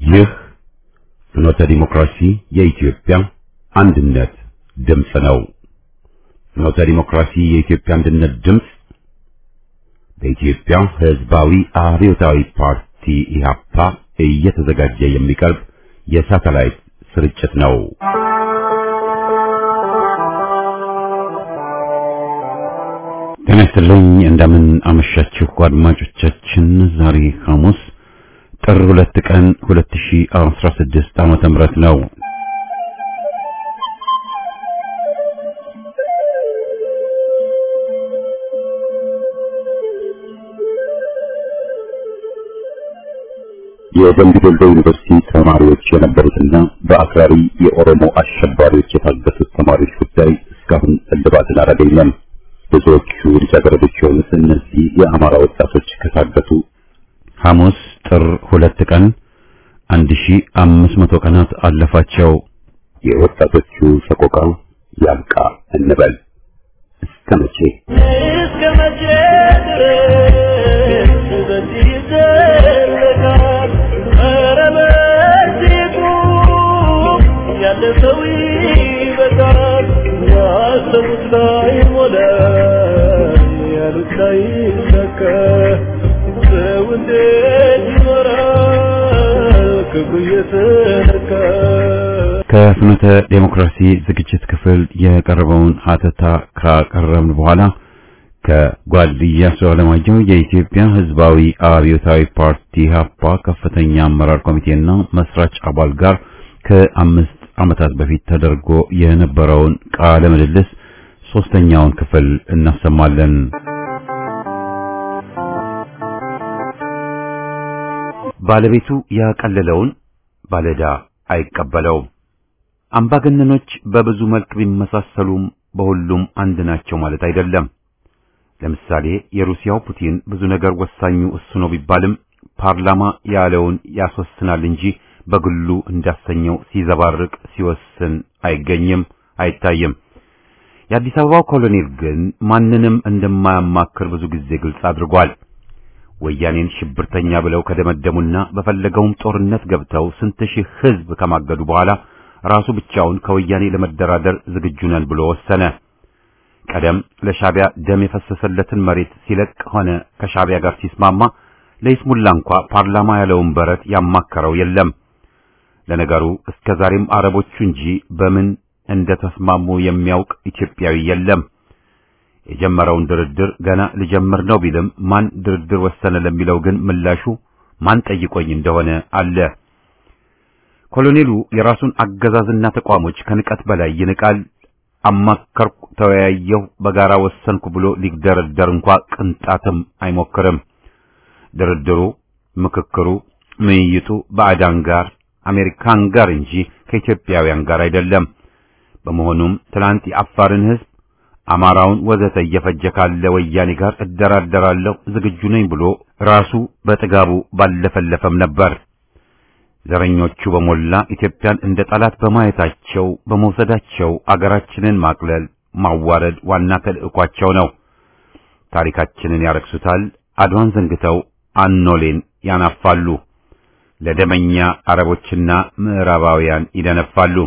ይህ ፍኖተ ዲሞክራሲ የኢትዮጵያ አንድነት ድምፅ ነው። ፍኖተ ዲሞክራሲ የኢትዮጵያ አንድነት ድምፅ በኢትዮጵያ ሕዝባዊ አብዮታዊ ፓርቲ ኢህአፓ እየተዘጋጀ የሚቀርብ የሳተላይት ስርጭት ነው። ጤና ይስጥልኝ። እንደምን አመሻችሁ አድማጮቻችን። ዛሬ ሐሙስ ጥር ሁለት ቀን 2016 ዓመተ ምህረት ነው። የደምቢ ዶሎ ዩኒቨርሲቲ ተማሪዎች የነበሩትና በአክራሪ የኦሮሞ አሸባሪዎች የታገቱት ተማሪዎች ጉዳይ እስካሁን እልባትን አላገኘም። ብዙዎቹ ልጃገረዶች የሆኑት እነዚህ የአማራ ወጣቶች ከታገቱ ሐሙስ ጥር ሁለት ቀን 1500 ቀናት አለፋቸው። የወጣቶቹ ሰቆቃ ያብቃ እንበል። እስከ መቼ እስከ መቼ ድረስ በዚህ ይዘለቃል? ኧረ በዚህ ቁም፣ ያለ ሰው ይበቃል። ያሰቡት ላይ ሞላ፣ ያሉት ላይ ሰከ ሰው እንዴት ይኖራል ክብሩ እየተነካ ከፍኖተ ዴሞክራሲ ዝግጅት ክፍል የቀረበውን ሀተታ ካቀረብን በኋላ ከጓድ ኢያሱ አለማየሁ የኢትዮጵያ ሕዝባዊ አብዮታዊ ፓርቲ ሀፓ ከፍተኛ አመራር ኮሚቴና መስራች አባል ጋር ከአምስት ዓመታት በፊት ተደርጎ የነበረውን ቃለ ምልልስ ሶስተኛውን ክፍል እናሰማለን። ባለቤቱ ያቀለለውን ባለዕዳ አይቀበለውም። አምባገነኖች በብዙ መልክ ቢመሳሰሉም በሁሉም አንድ ናቸው ማለት አይደለም። ለምሳሌ የሩሲያው ፑቲን ብዙ ነገር ወሳኙ እሱ ነው ቢባልም ፓርላማ ያለውን ያስወስናል እንጂ በግሉ እንዳሰኘው ሲዘባርቅ ሲወስን አይገኝም፣ አይታይም። የአዲስ አበባው ኮሎኔል ግን ማንንም እንደማያማክር ብዙ ጊዜ ግልጽ አድርጓል። ወያኔን ሽብርተኛ ብለው ከደመደሙና በፈለገውም ጦርነት ገብተው ስንት ሺህ ሕዝብ ከማገዱ በኋላ ራሱ ብቻውን ከወያኔ ለመደራደር ዝግጁ ነን ብሎ ወሰነ። ቀደም ለሻቢያ ደም የፈሰሰለትን መሬት ሲለቅ ሆነ ከሻቢያ ጋር ሲስማማ ለይስሙላ እንኳ ፓርላማ ያለውን በረት ያማከረው የለም። ለነገሩ እስከ ዛሬም አረቦቹ እንጂ በምን እንደ ተስማሙ የሚያውቅ ኢትዮጵያዊ የለም። የጀመረውን ድርድር ገና ልጀምር ነው ቢልም ማን ድርድር ወሰነ ለሚለው ግን ምላሹ ማን ጠይቆኝ እንደሆነ አለ። ኮሎኔሉ የራሱን አገዛዝና ተቋሞች ከንቀት በላይ ይንቃል። አማከርኩ፣ ተወያየሁ፣ በጋራ ወሰንኩ ብሎ ሊደረደር እንኳ ቅንጣትም አይሞክርም። ድርድሩ፣ ምክክሩ፣ ምይይጡ ባዕዳን ጋር አሜሪካን ጋር እንጂ ከኢትዮጵያውያን ጋር አይደለም። በመሆኑም ትናንት የአፋርን ሕዝብ አማራውን ወዘተ እየፈጀ ካለ ወያኔ ጋር እደራደራለሁ ዝግጁ ነኝ ብሎ ራሱ በጥጋቡ ባለፈለፈም ነበር። ዘረኞቹ በሞላ ኢትዮጵያን እንደ ጠላት በማየታቸው በመውሰዳቸው አገራችንን ማቅለል፣ ማዋረድ ዋና ተልዕኳቸው ነው። ታሪካችንን ያረክሱታል። አድዋን ዘንግተው አኖሌን ያናፋሉ። ለደመኛ አረቦችና ምዕራባውያን ይደነፋሉ።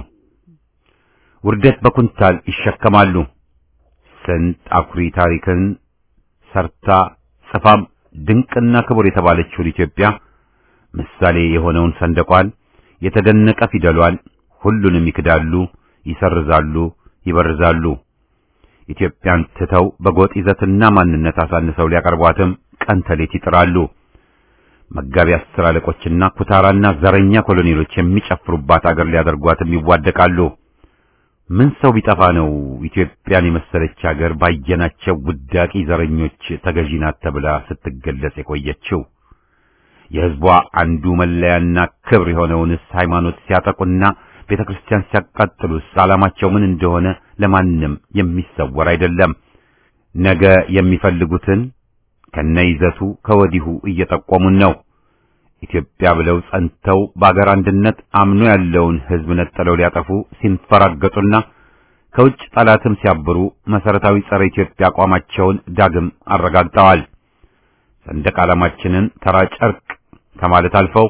ውርደት በኩንታል ይሸከማሉ። ስንት አኩሪ ታሪክን ሰርታ ጽፋም ድንቅና ክቡር የተባለችውን ኢትዮጵያ ምሳሌ የሆነውን ሰንደቋን የተደነቀ ፊደሏን ሁሉንም ይክዳሉ፣ ይሰርዛሉ፣ ይበርዛሉ። ኢትዮጵያን ትተው በጎጥ ይዘትና ማንነት አሳንሰው ሊያቀርቧትም ቀን ተሌት ይጥራሉ። መጋቢ አስር አለቆችና ኩታራና ዘረኛ ኮሎኔሎች የሚጨፍሩባት አገር ሊያደርጓትም ይዋደቃሉ። ምን ሰው ቢጠፋ ነው ኢትዮጵያን የመሰለች አገር ባየናቸው ውዳቂ ዘረኞች ተገዢ ናት ተብላ ስትገለጽ የቆየችው? የሕዝቧ አንዱ መለያና ክብር የሆነውንስ ሃይማኖት ሲያጠቁና ቤተ ክርስቲያን ሲያቃጥሉስ ዓላማቸው ምን እንደሆነ ለማንም የሚሰወር አይደለም። ነገ የሚፈልጉትን ከነይዘቱ ከወዲሁ እየጠቆሙን ነው። ኢትዮጵያ ብለው ጸንተው በአገር አንድነት አምኖ ያለውን ሕዝብ ነጥለው ሊያጠፉ ሲንፈራገጡና ከውጭ ጠላትም ሲያብሩ መሰረታዊ ጸረ ኢትዮጵያ አቋማቸውን ዳግም አረጋግጠዋል። ሰንደቅ ዓላማችንን ተራ ጨርቅ ከማለት አልፈው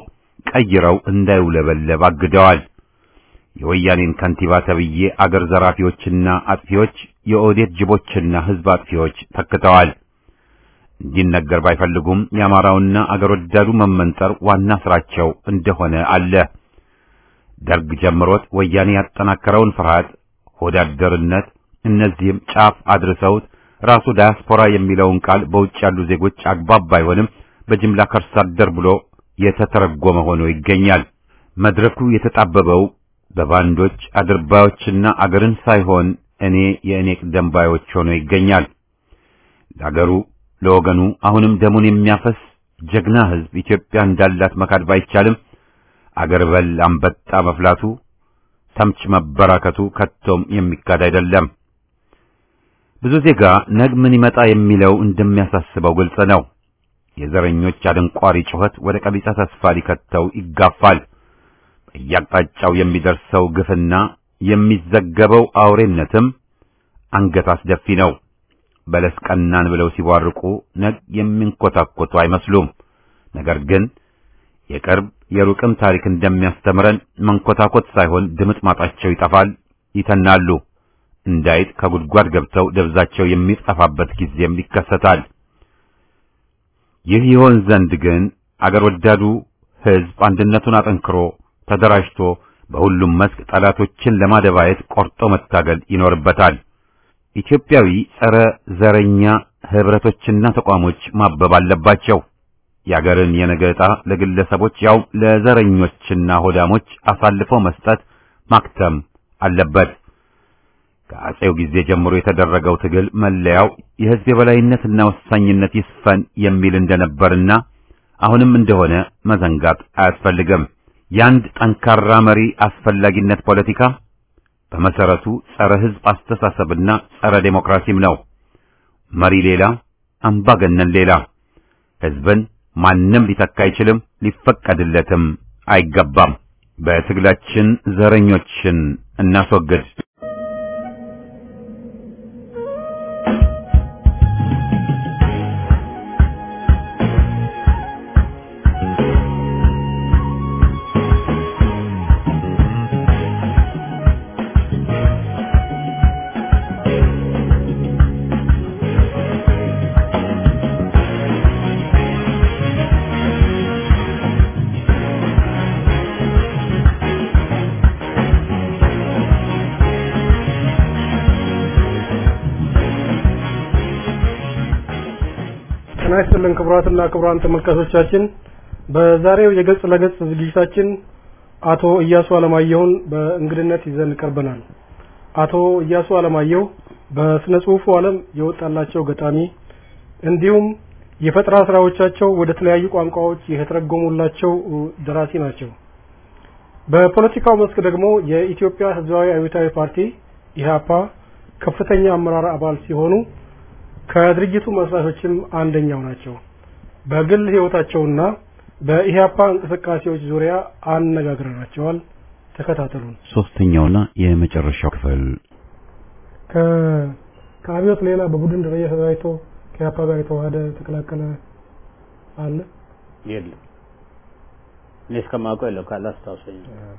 ቀይረው እንዳይውለበለብ አግደዋል። የወያኔን ከንቲባ ተብዬ አገር ዘራፊዎችና አጥፊዎች የኦዴት ጅቦችና ሕዝብ አጥፊዎች ተክተዋል። እንዲነገር ባይፈልጉም የአማራውና አገር ወዳዱ መመንጠር ዋና ስራቸው እንደሆነ አለ። ደርግ ጀምሮት ወያኔ ያጠናከረውን ፍርሃት፣ ሆዳደርነት እነዚህም ጫፍ አድርሰውት ራሱ ዳያስፖራ የሚለውን ቃል በውጭ ያሉ ዜጎች አግባብ ባይሆንም በጅምላ ከርሳ አደር ብሎ የተተረጎመ ሆኖ ይገኛል። መድረኩ የተጣበበው በባንዶች አድርባዮችና አገርን ሳይሆን እኔ የእኔ ቅደም ባዮች ሆኖ ይገኛል። ለአገሩ ለወገኑ አሁንም ደሙን የሚያፈስ ጀግና ሕዝብ ኢትዮጵያ እንዳላት መካድ ባይቻልም አገር በል አንበጣ መፍላቱ ተምች መበራከቱ ከቶም የሚካድ አይደለም። ብዙ ዜጋ ነግ ምን ይመጣ የሚለው እንደሚያሳስበው ግልጽ ነው። የዘረኞች አደንቋሪ ጩኸት ወደ ቀቢጸ ተስፋ ሊከተው ይጋፋል። በየአቅጣጫው የሚደርሰው ግፍና የሚዘገበው አውሬነትም አንገት አስደፊ ነው። በለስ ቀናን ብለው ሲቧርቁ ነግ የሚንኮታኮቱ አይመስሉም። ነገር ግን የቅርብ የሩቅም ታሪክ እንደሚያስተምረን መንኮታኮት ሳይሆን ድምጥ ማጣቸው ይጠፋል፣ ይተናሉ። እንዳይጥ ከጉድጓድ ገብተው ደብዛቸው የሚጠፋበት ጊዜም ይከሰታል። ይህ ይሆን ዘንድ ግን አገር ወዳዱ ሕዝብ አንድነቱን አጠንክሮ ተደራጅቶ በሁሉም መስክ ጠላቶችን ለማደባየት ቆርጦ መታገል ይኖርበታል። ኢትዮጵያዊ ጸረ ዘረኛ ህብረቶችና ተቋሞች ማበብ አለባቸው። የአገርን የነገ ዕጣ ለግለሰቦች ያው ለዘረኞችና ሆዳሞች አሳልፈው መስጠት ማክተም አለበት። ከአጼው ጊዜ ጀምሮ የተደረገው ትግል መለያው የህዝብ የበላይነትና ወሳኝነት ይስፈን የሚል እንደነበርና አሁንም እንደሆነ መዘንጋት አያስፈልግም። የአንድ ጠንካራ መሪ አስፈላጊነት ፖለቲካ በመሰረቱ ጸረ ህዝብ አስተሳሰብና ጸረ ዴሞክራሲም ነው። መሪ ሌላ፣ አምባገነን ሌላ። ህዝብን ማንም ሊተካ አይችልም፣ ሊፈቀድለትም አይገባም። በትግላችን ዘረኞችን እናስወግድ። ጤና ይስጥልን ክቡራትና ክቡራን ተመልካቾቻችን በዛሬው የገጽ ለገጽ ዝግጅታችን አቶ እያሱ አለማየሁን በእንግድነት ይዘን ቀርበናል። አቶ እያሱ አለማየሁ በስነ ጽሁፉ ዓለም የወጣላቸው ገጣሚ እንዲሁም የፈጠራ ስራዎቻቸው ወደ ተለያዩ ቋንቋዎች የተተረጎሙላቸው ደራሲ ናቸው። በፖለቲካው መስክ ደግሞ የኢትዮጵያ ሕዝባዊ አብዮታዊ ፓርቲ ኢህአፓ ከፍተኛ አመራር አባል ሲሆኑ ከድርጅቱ መስራቾችም አንደኛው ናቸው። በግል ህይወታቸውና በኢህአፓ እንቅስቃሴዎች ዙሪያ አነጋግረናቸዋል። ተከታተሉን። ሶስተኛውና የመጨረሻው ክፍል ከአብዮት ሌላ በቡድን ደረጃ ተደራጅቶ ከኢህአፓ ጋር የተዋሃደ የተቀላቀለ አለ? የለም። እኔ እስከማውቀው የለም። ካላስታውሰኝ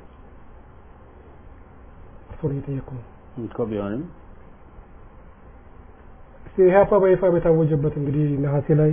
እርሶን እየጠየኩ ነው። እኮ ቢሆንም እስቲ ኢህአፓ በይፋ በታወጀበት እንግዲህ ነሐሴ ላይ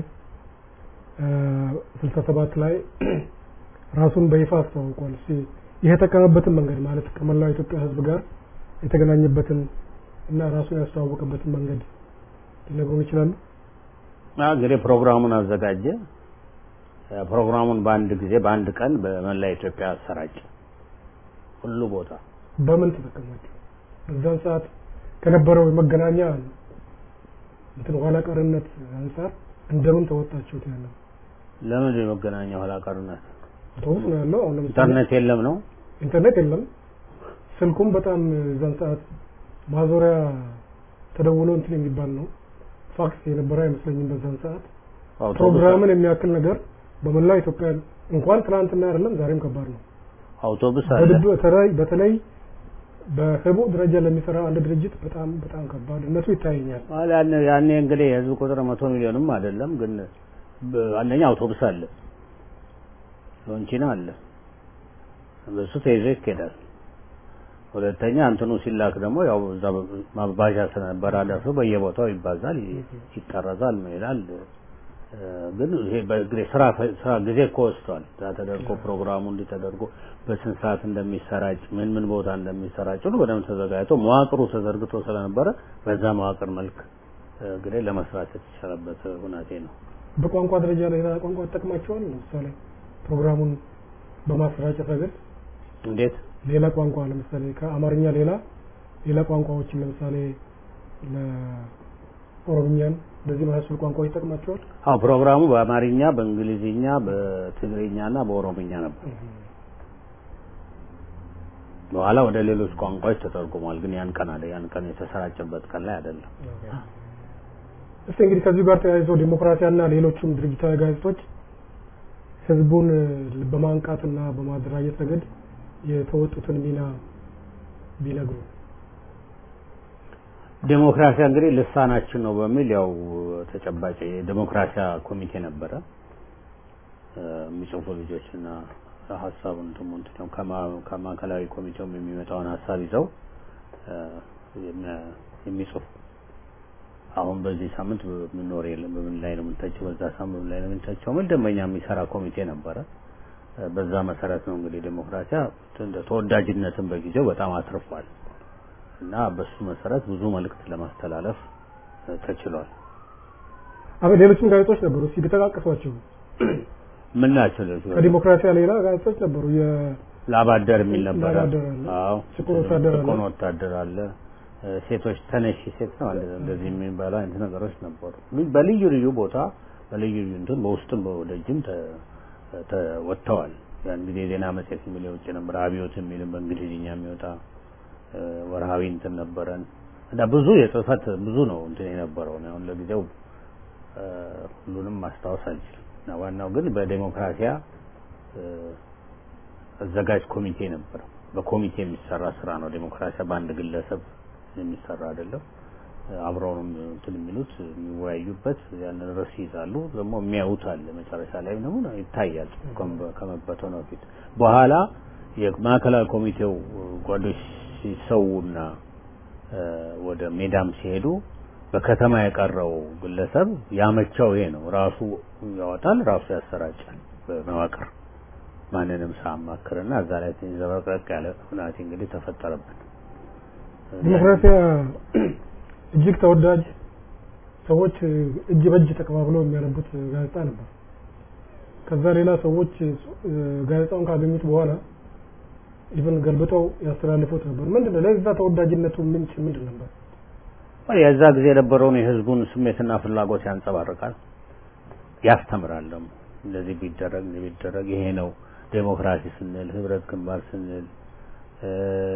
ስልሳ ሰባት ላይ ራሱን በይፋ አስተዋውቋል። እስቲ ይሄ የተጠቀመበትን መንገድ ማለት ከመላው ኢትዮጵያ ህዝብ ጋር የተገናኘበትን እና ራሱን ያስተዋወቀበትን መንገድ ሊነግሩን ይችላሉ? እንግዲህ ፕሮግራሙን አዘጋጀ። ፕሮግራሙን በአንድ ጊዜ በአንድ ቀን በመላ ኢትዮጵያ አሰራጨ። ሁሉ ቦታ በምን ተጠቀማቸው? በዛን ሰዓት ከነበረው የመገናኛ እንትን ኋላ ቀርነት አንጻር እንደምን ተወጣችሁት? ያለው ለምን የመገናኛ ኋላ ቀርነት? አውቶቡስ ነው ያለው። አሁን ለምሳሌ ኢንተርኔት የለም ነው። ኢንተርኔት የለም። ስልኩም በጣም እዛን ሰዓት ማዞሪያ ተደውሎ እንትን የሚባል ነው። ፋክስ የነበረ አይመስለኝም በዛን ሰዓት። አውቶቡስ ፕሮግራምን የሚያክል ነገር በመላው ኢትዮጵያ እንኳን ትናንትና አይደለም ዛሬም ከባድ ነው። አውቶቡስ አለ። በድብ- በተለይ በተለይ በህቡ ደረጃ ለሚሰራ አንድ ድርጅት በጣም በጣም ከባድ እነሱ ይታየኛል። አለ ያኔ ያኔ እንግዲህ የህዝብ ቁጥር መቶ ሚሊዮንም አይደለም፣ ግን በ- አንደኛ አውቶቡስ አለ፣ ሎንቺና አለ፣ በሱ ተይዞ ይኬዳል። ሁለተኛ እንትኑ ሲላክ ደግሞ ያው እዛ ማባዣ ስለነበረ አደርሶ በየቦታው ይባዛል፣ ይ- ይጠረዛል፣ ምን ይላል። እ፣ ግን ይሄ በእግሬ ስራ ስራ ጊዜ እኮ ወስዷል። እዛ ተደርጎ ፕሮግራሙ እንዲህ ተደርጎ በስንት ሰዓት እንደሚሰራጭ ምን ምን ቦታ እንደሚሰራጭ ሁሉ በደንብ ተዘጋጅቶ መዋቅሩ ተዘርግቶ ስለነበረ በዛ መዋቅር መልክ እ፣ እንግዲህ ለመስራት የተቻለበት ሁናቴ ነው። በቋንቋ ደረጃ ሌላ ቋንቋ ተጠቅማቸዋል። ለምሳሌ ፕሮግራሙን በማሰራጨት ረገድ እንዴት ሌላ ቋንቋ ለምሳሌ ከአማርኛ ሌላ ሌላ ቋንቋዎችን ለምሳሌ ለኦሮምኛን እንደዚህ መሳሰሉ ቋንቋዎች ይጠቅማቸዋል። አዎ ፕሮግራሙ በአማርኛ፣ በእንግሊዝኛ፣ በትግርኛና በኦሮምኛ ነበር። በኋላ ወደ ሌሎች ቋንቋዎች ተተርጉሟል። ግን ያን ቀን አለ ያን ቀን የተሰራጨበት ቀን ላይ አይደለም። እስቲ እንግዲህ ከዚሁ ጋር ተያይዞ ዲሞክራሲያና ሌሎችም ድርጅታዊ ጋዜጦች ህዝቡን እ፣ በማንቃትና በማደራጀት ረገድ የተወጡትን ሚና ቢነግሩ። ዴሞክራሲያ እንግዲህ ልሳናችን ነው በሚል ያው ተጨባጭ የዴሞክራሲያ ኮሚቴ ነበረ እ፣ የሚጽፉ ልጆችና ሀሳቡን እንትሙ እንትኑ ከማ- ከማዕከላዊ ኮሚቴውም የሚመጣውን ሀሳብ ይዘው እ፣ የሚ- የሚጽፉ አሁን በዚህ ሳምንት ምኖር የለም በምን ላይ ነው የምንተቸው፣ በዛ ሳምንት በምን ላይ ነው የምንተቸው ምን ደንበኛ የሚሰራ ኮሚቴ ነበረ። እ፣ በዛ መሰረት ነው እንግዲህ ዴሞክራሲያ እንደ ተወዳጅነትን በጊዜው በጣም አትርፏል እና በሱ መሰረት ብዙ መልእክት ለማስተላለፍ እ፣ ተችሏል። አበ ሌሎችም ጋዜጦች ነበሩ። እስቲ ቢጠቃቀሷቸው ምን ናቸው ሌሎች? ከዲሞክራሲያ ሌላ ጋዜጦች ነበሩ። የ- ላባደር የሚል ነበረ። ላባደር አለ። አዎ ጥቁር ወታደር አለ። ጥቁር ወታደር አለ። እ፣ ሴቶች ተነሺ ሴት ነው አለ እንደዚህ የሚባሉ አይነት ነገሮች ነበሩ። ልዩ- በልዩ ልዩ ቦታ በልዩ ልዩ እንትን በውስጥም በወደጅም ተ- ተ- ወጥተዋል። ያን ጊዜ ዜና መጽሔት የሚል የውጭ ነበር። አብዮት የሚልም በእንግሊዝኛ የሚወጣ እ፣ ወርሃዊ እንትን ነበረን እና ብዙ የጽህፈት ብዙ ነው እንትን የነበረው ነው። አሁን ለጊዜው እ፣ ሁሉንም ማስታወስ አልችልም። እና ዋናው ግን በዴሞክራሲያ እ፣ አዘጋጅ ኮሚቴ ነበረ። በኮሚቴ የሚሰራ ስራ ነው። ዴሞክራሲያ በአንድ ግለሰብ የሚሰራ አይደለም። አብረው ነው እንትን የሚሉት የሚወያዩበት፣ ያንን ርዕስ ይይዛሉ። ደግሞ የሚያዩት አለ መጨረሻ ላይ ደግሞ ይታያል ከመ- ከመበተኑ በፊት። በኋላ የማዕከላዊ ኮሚቴው ጓዶች ሲሰውና እ፣ ወደ ሜዳም ሲሄዱ በከተማ የቀረው ግለሰብ ያመቸው ይሄ ነው። ራሱ ያወጣል፣ ራሱ ያሰራጫል በመዋቅር ማንንም ሳያማክርና እዛ ላይ ትንሽ ዘበቅረቅ ያለ ሁናቴ እንግዲህ ተፈጠረብን። ዲሞክራሲያ እጅግ ተወዳጅ ሰዎች እጅ በእጅ ተቀባብለው የሚያነቡት ጋዜጣ ነበር። ከዛ ሌላ ሰዎች እ፣ ጋዜጣውን ካገኙት በኋላ ኢቨን ገልብጠው ያስተላልፉት ነበር። ምንድን ነው ለዛ ተወዳጅነቱ ምንጭ ምንድን ነበር? የዛ ጊዜ የነበረውን የህዝቡን ስሜትና ፍላጎት ያንጸባርቃል፣ ያስተምራል። ደግሞ እንደዚህ ቢደረግ እንደዚህ ቢደረግ ይሄ ነው ዴሞክራሲ ስንል፣ ህብረት ግንባር ስንል፣ እ፣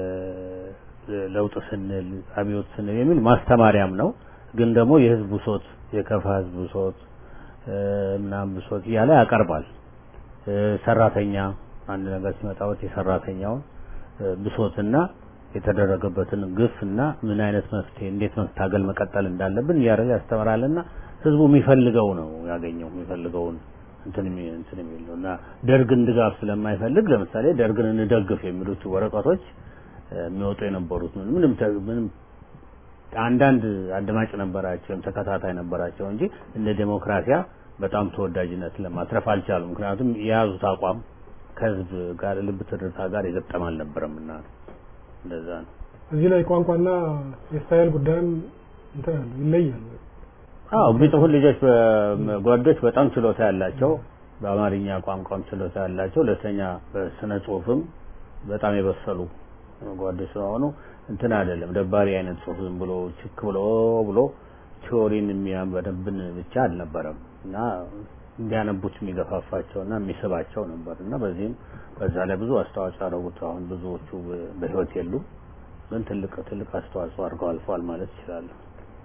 ለውጥ ስንል፣ አብዮት ስንል የሚል ማስተማሪያም ነው። ግን ደግሞ የህዝብ ብሶት፣ የከፋ ህዝብ ብሶት እ፣ ምናምን ብሶት እያለ ያቀርባል። እ፣ ሰራተኛ አንድ ነገር ሲመጣበት የሰራተኛውን እ፣ ብሶትና የተደረገበትን ግፍ እና ምን አይነት መፍትሄ እንዴት መታገል መቀጠል እንዳለብን እያደረገ ያስተምራልና ህዝቡ የሚፈልገው ነው ያገኘው የሚፈልገውን እንትን የሚ- እንትን የሚል ነው እና ደርግን ድጋፍ ስለማይፈልግ ለምሳሌ ደርግን እንደግፍ የሚሉት ወረቀቶች እ፣ የሚወጡ የነበሩት ምን- ምንም ተ- ምንም አንዳንድ አድማጭ ነበራቸው ወይም ተከታታይ ነበራቸው እንጂ እንደ ዴሞክራሲያ በጣም ተወዳጅነት ለማትረፍ አልቻሉም። ምክንያቱም የያዙት አቋም ከህዝብ ጋር ልብ ትርታ ጋር የገጠም አልነበረም እና እንደዛ ነው። እዚህ ላይ ቋንቋና የስታይል ጉዳይም እንትን ያለው ይለያል። አዎ የሚጽፉት ልጆች በ- ጓዶች በጣም ችሎታ ያላቸው በአማርኛ ቋንቋም ችሎታ ያላቸው፣ ሁለተኛ በስነ ጽሁፍም በጣም የበሰሉ ጓዶች ስለሆኑ እንትን አይደለም ደባሪ አይነት ጽሁፍ ዝም ብሎ ችክ ብሎ ብሎ ቲዎሪን የሚያበደብን ብቻ አልነበረም እና እንዲያነቡት የሚገፋፋቸውና የሚስባቸው ነበር እና በዚህም በዛ ላይ ብዙ አስተዋጽኦ ያደረጉት አሁን ብዙዎቹ በ- በህይወት የሉም፣ ግን ትልቅ ትልቅ አስተዋጽኦ አድርገው አልፈዋል ማለት ይችላለሁ።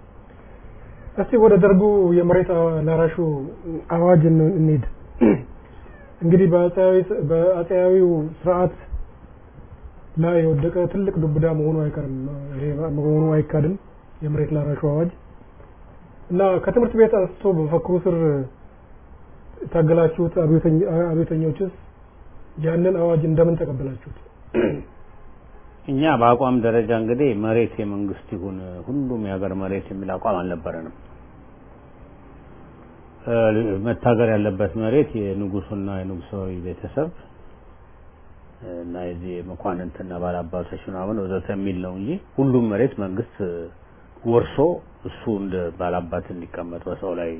እስቲ ወደ ደርጉ የመሬት ላራሹ አዋጅ እን- እንሂድ። እንግዲህ በአፄያዊ- በአፄያዊው ስርዓት ላይ የወደቀ ትልቅ ዱብዳ መሆኑ አይቀርም፣ ይሄ መሆኑ አይካድም። የመሬት ላራሹ አዋጅ እና ከትምህርት ቤት አንስቶ በመፈክሩ ስር የታገላችሁት አብዮተኝ- አብዮተኞችስ ያንን አዋጅ እንደምን ተቀበላችሁት? እኛ በአቋም ደረጃ እንግዲህ መሬት የመንግስት ይሁን ሁሉም የሀገር መሬት የሚል አቋም አልነበረንም። መታገር ያለበት መሬት የንጉሱና የንጉሳዊ ቤተሰብ እና የዚህ መኳንንትና ባላባቶች ምናምን ወዘተ የሚል ነው እንጂ ሁሉም መሬት መንግስት ወርሶ እሱ እንደ ባላባት እንዲቀመጥ በሰው ላይ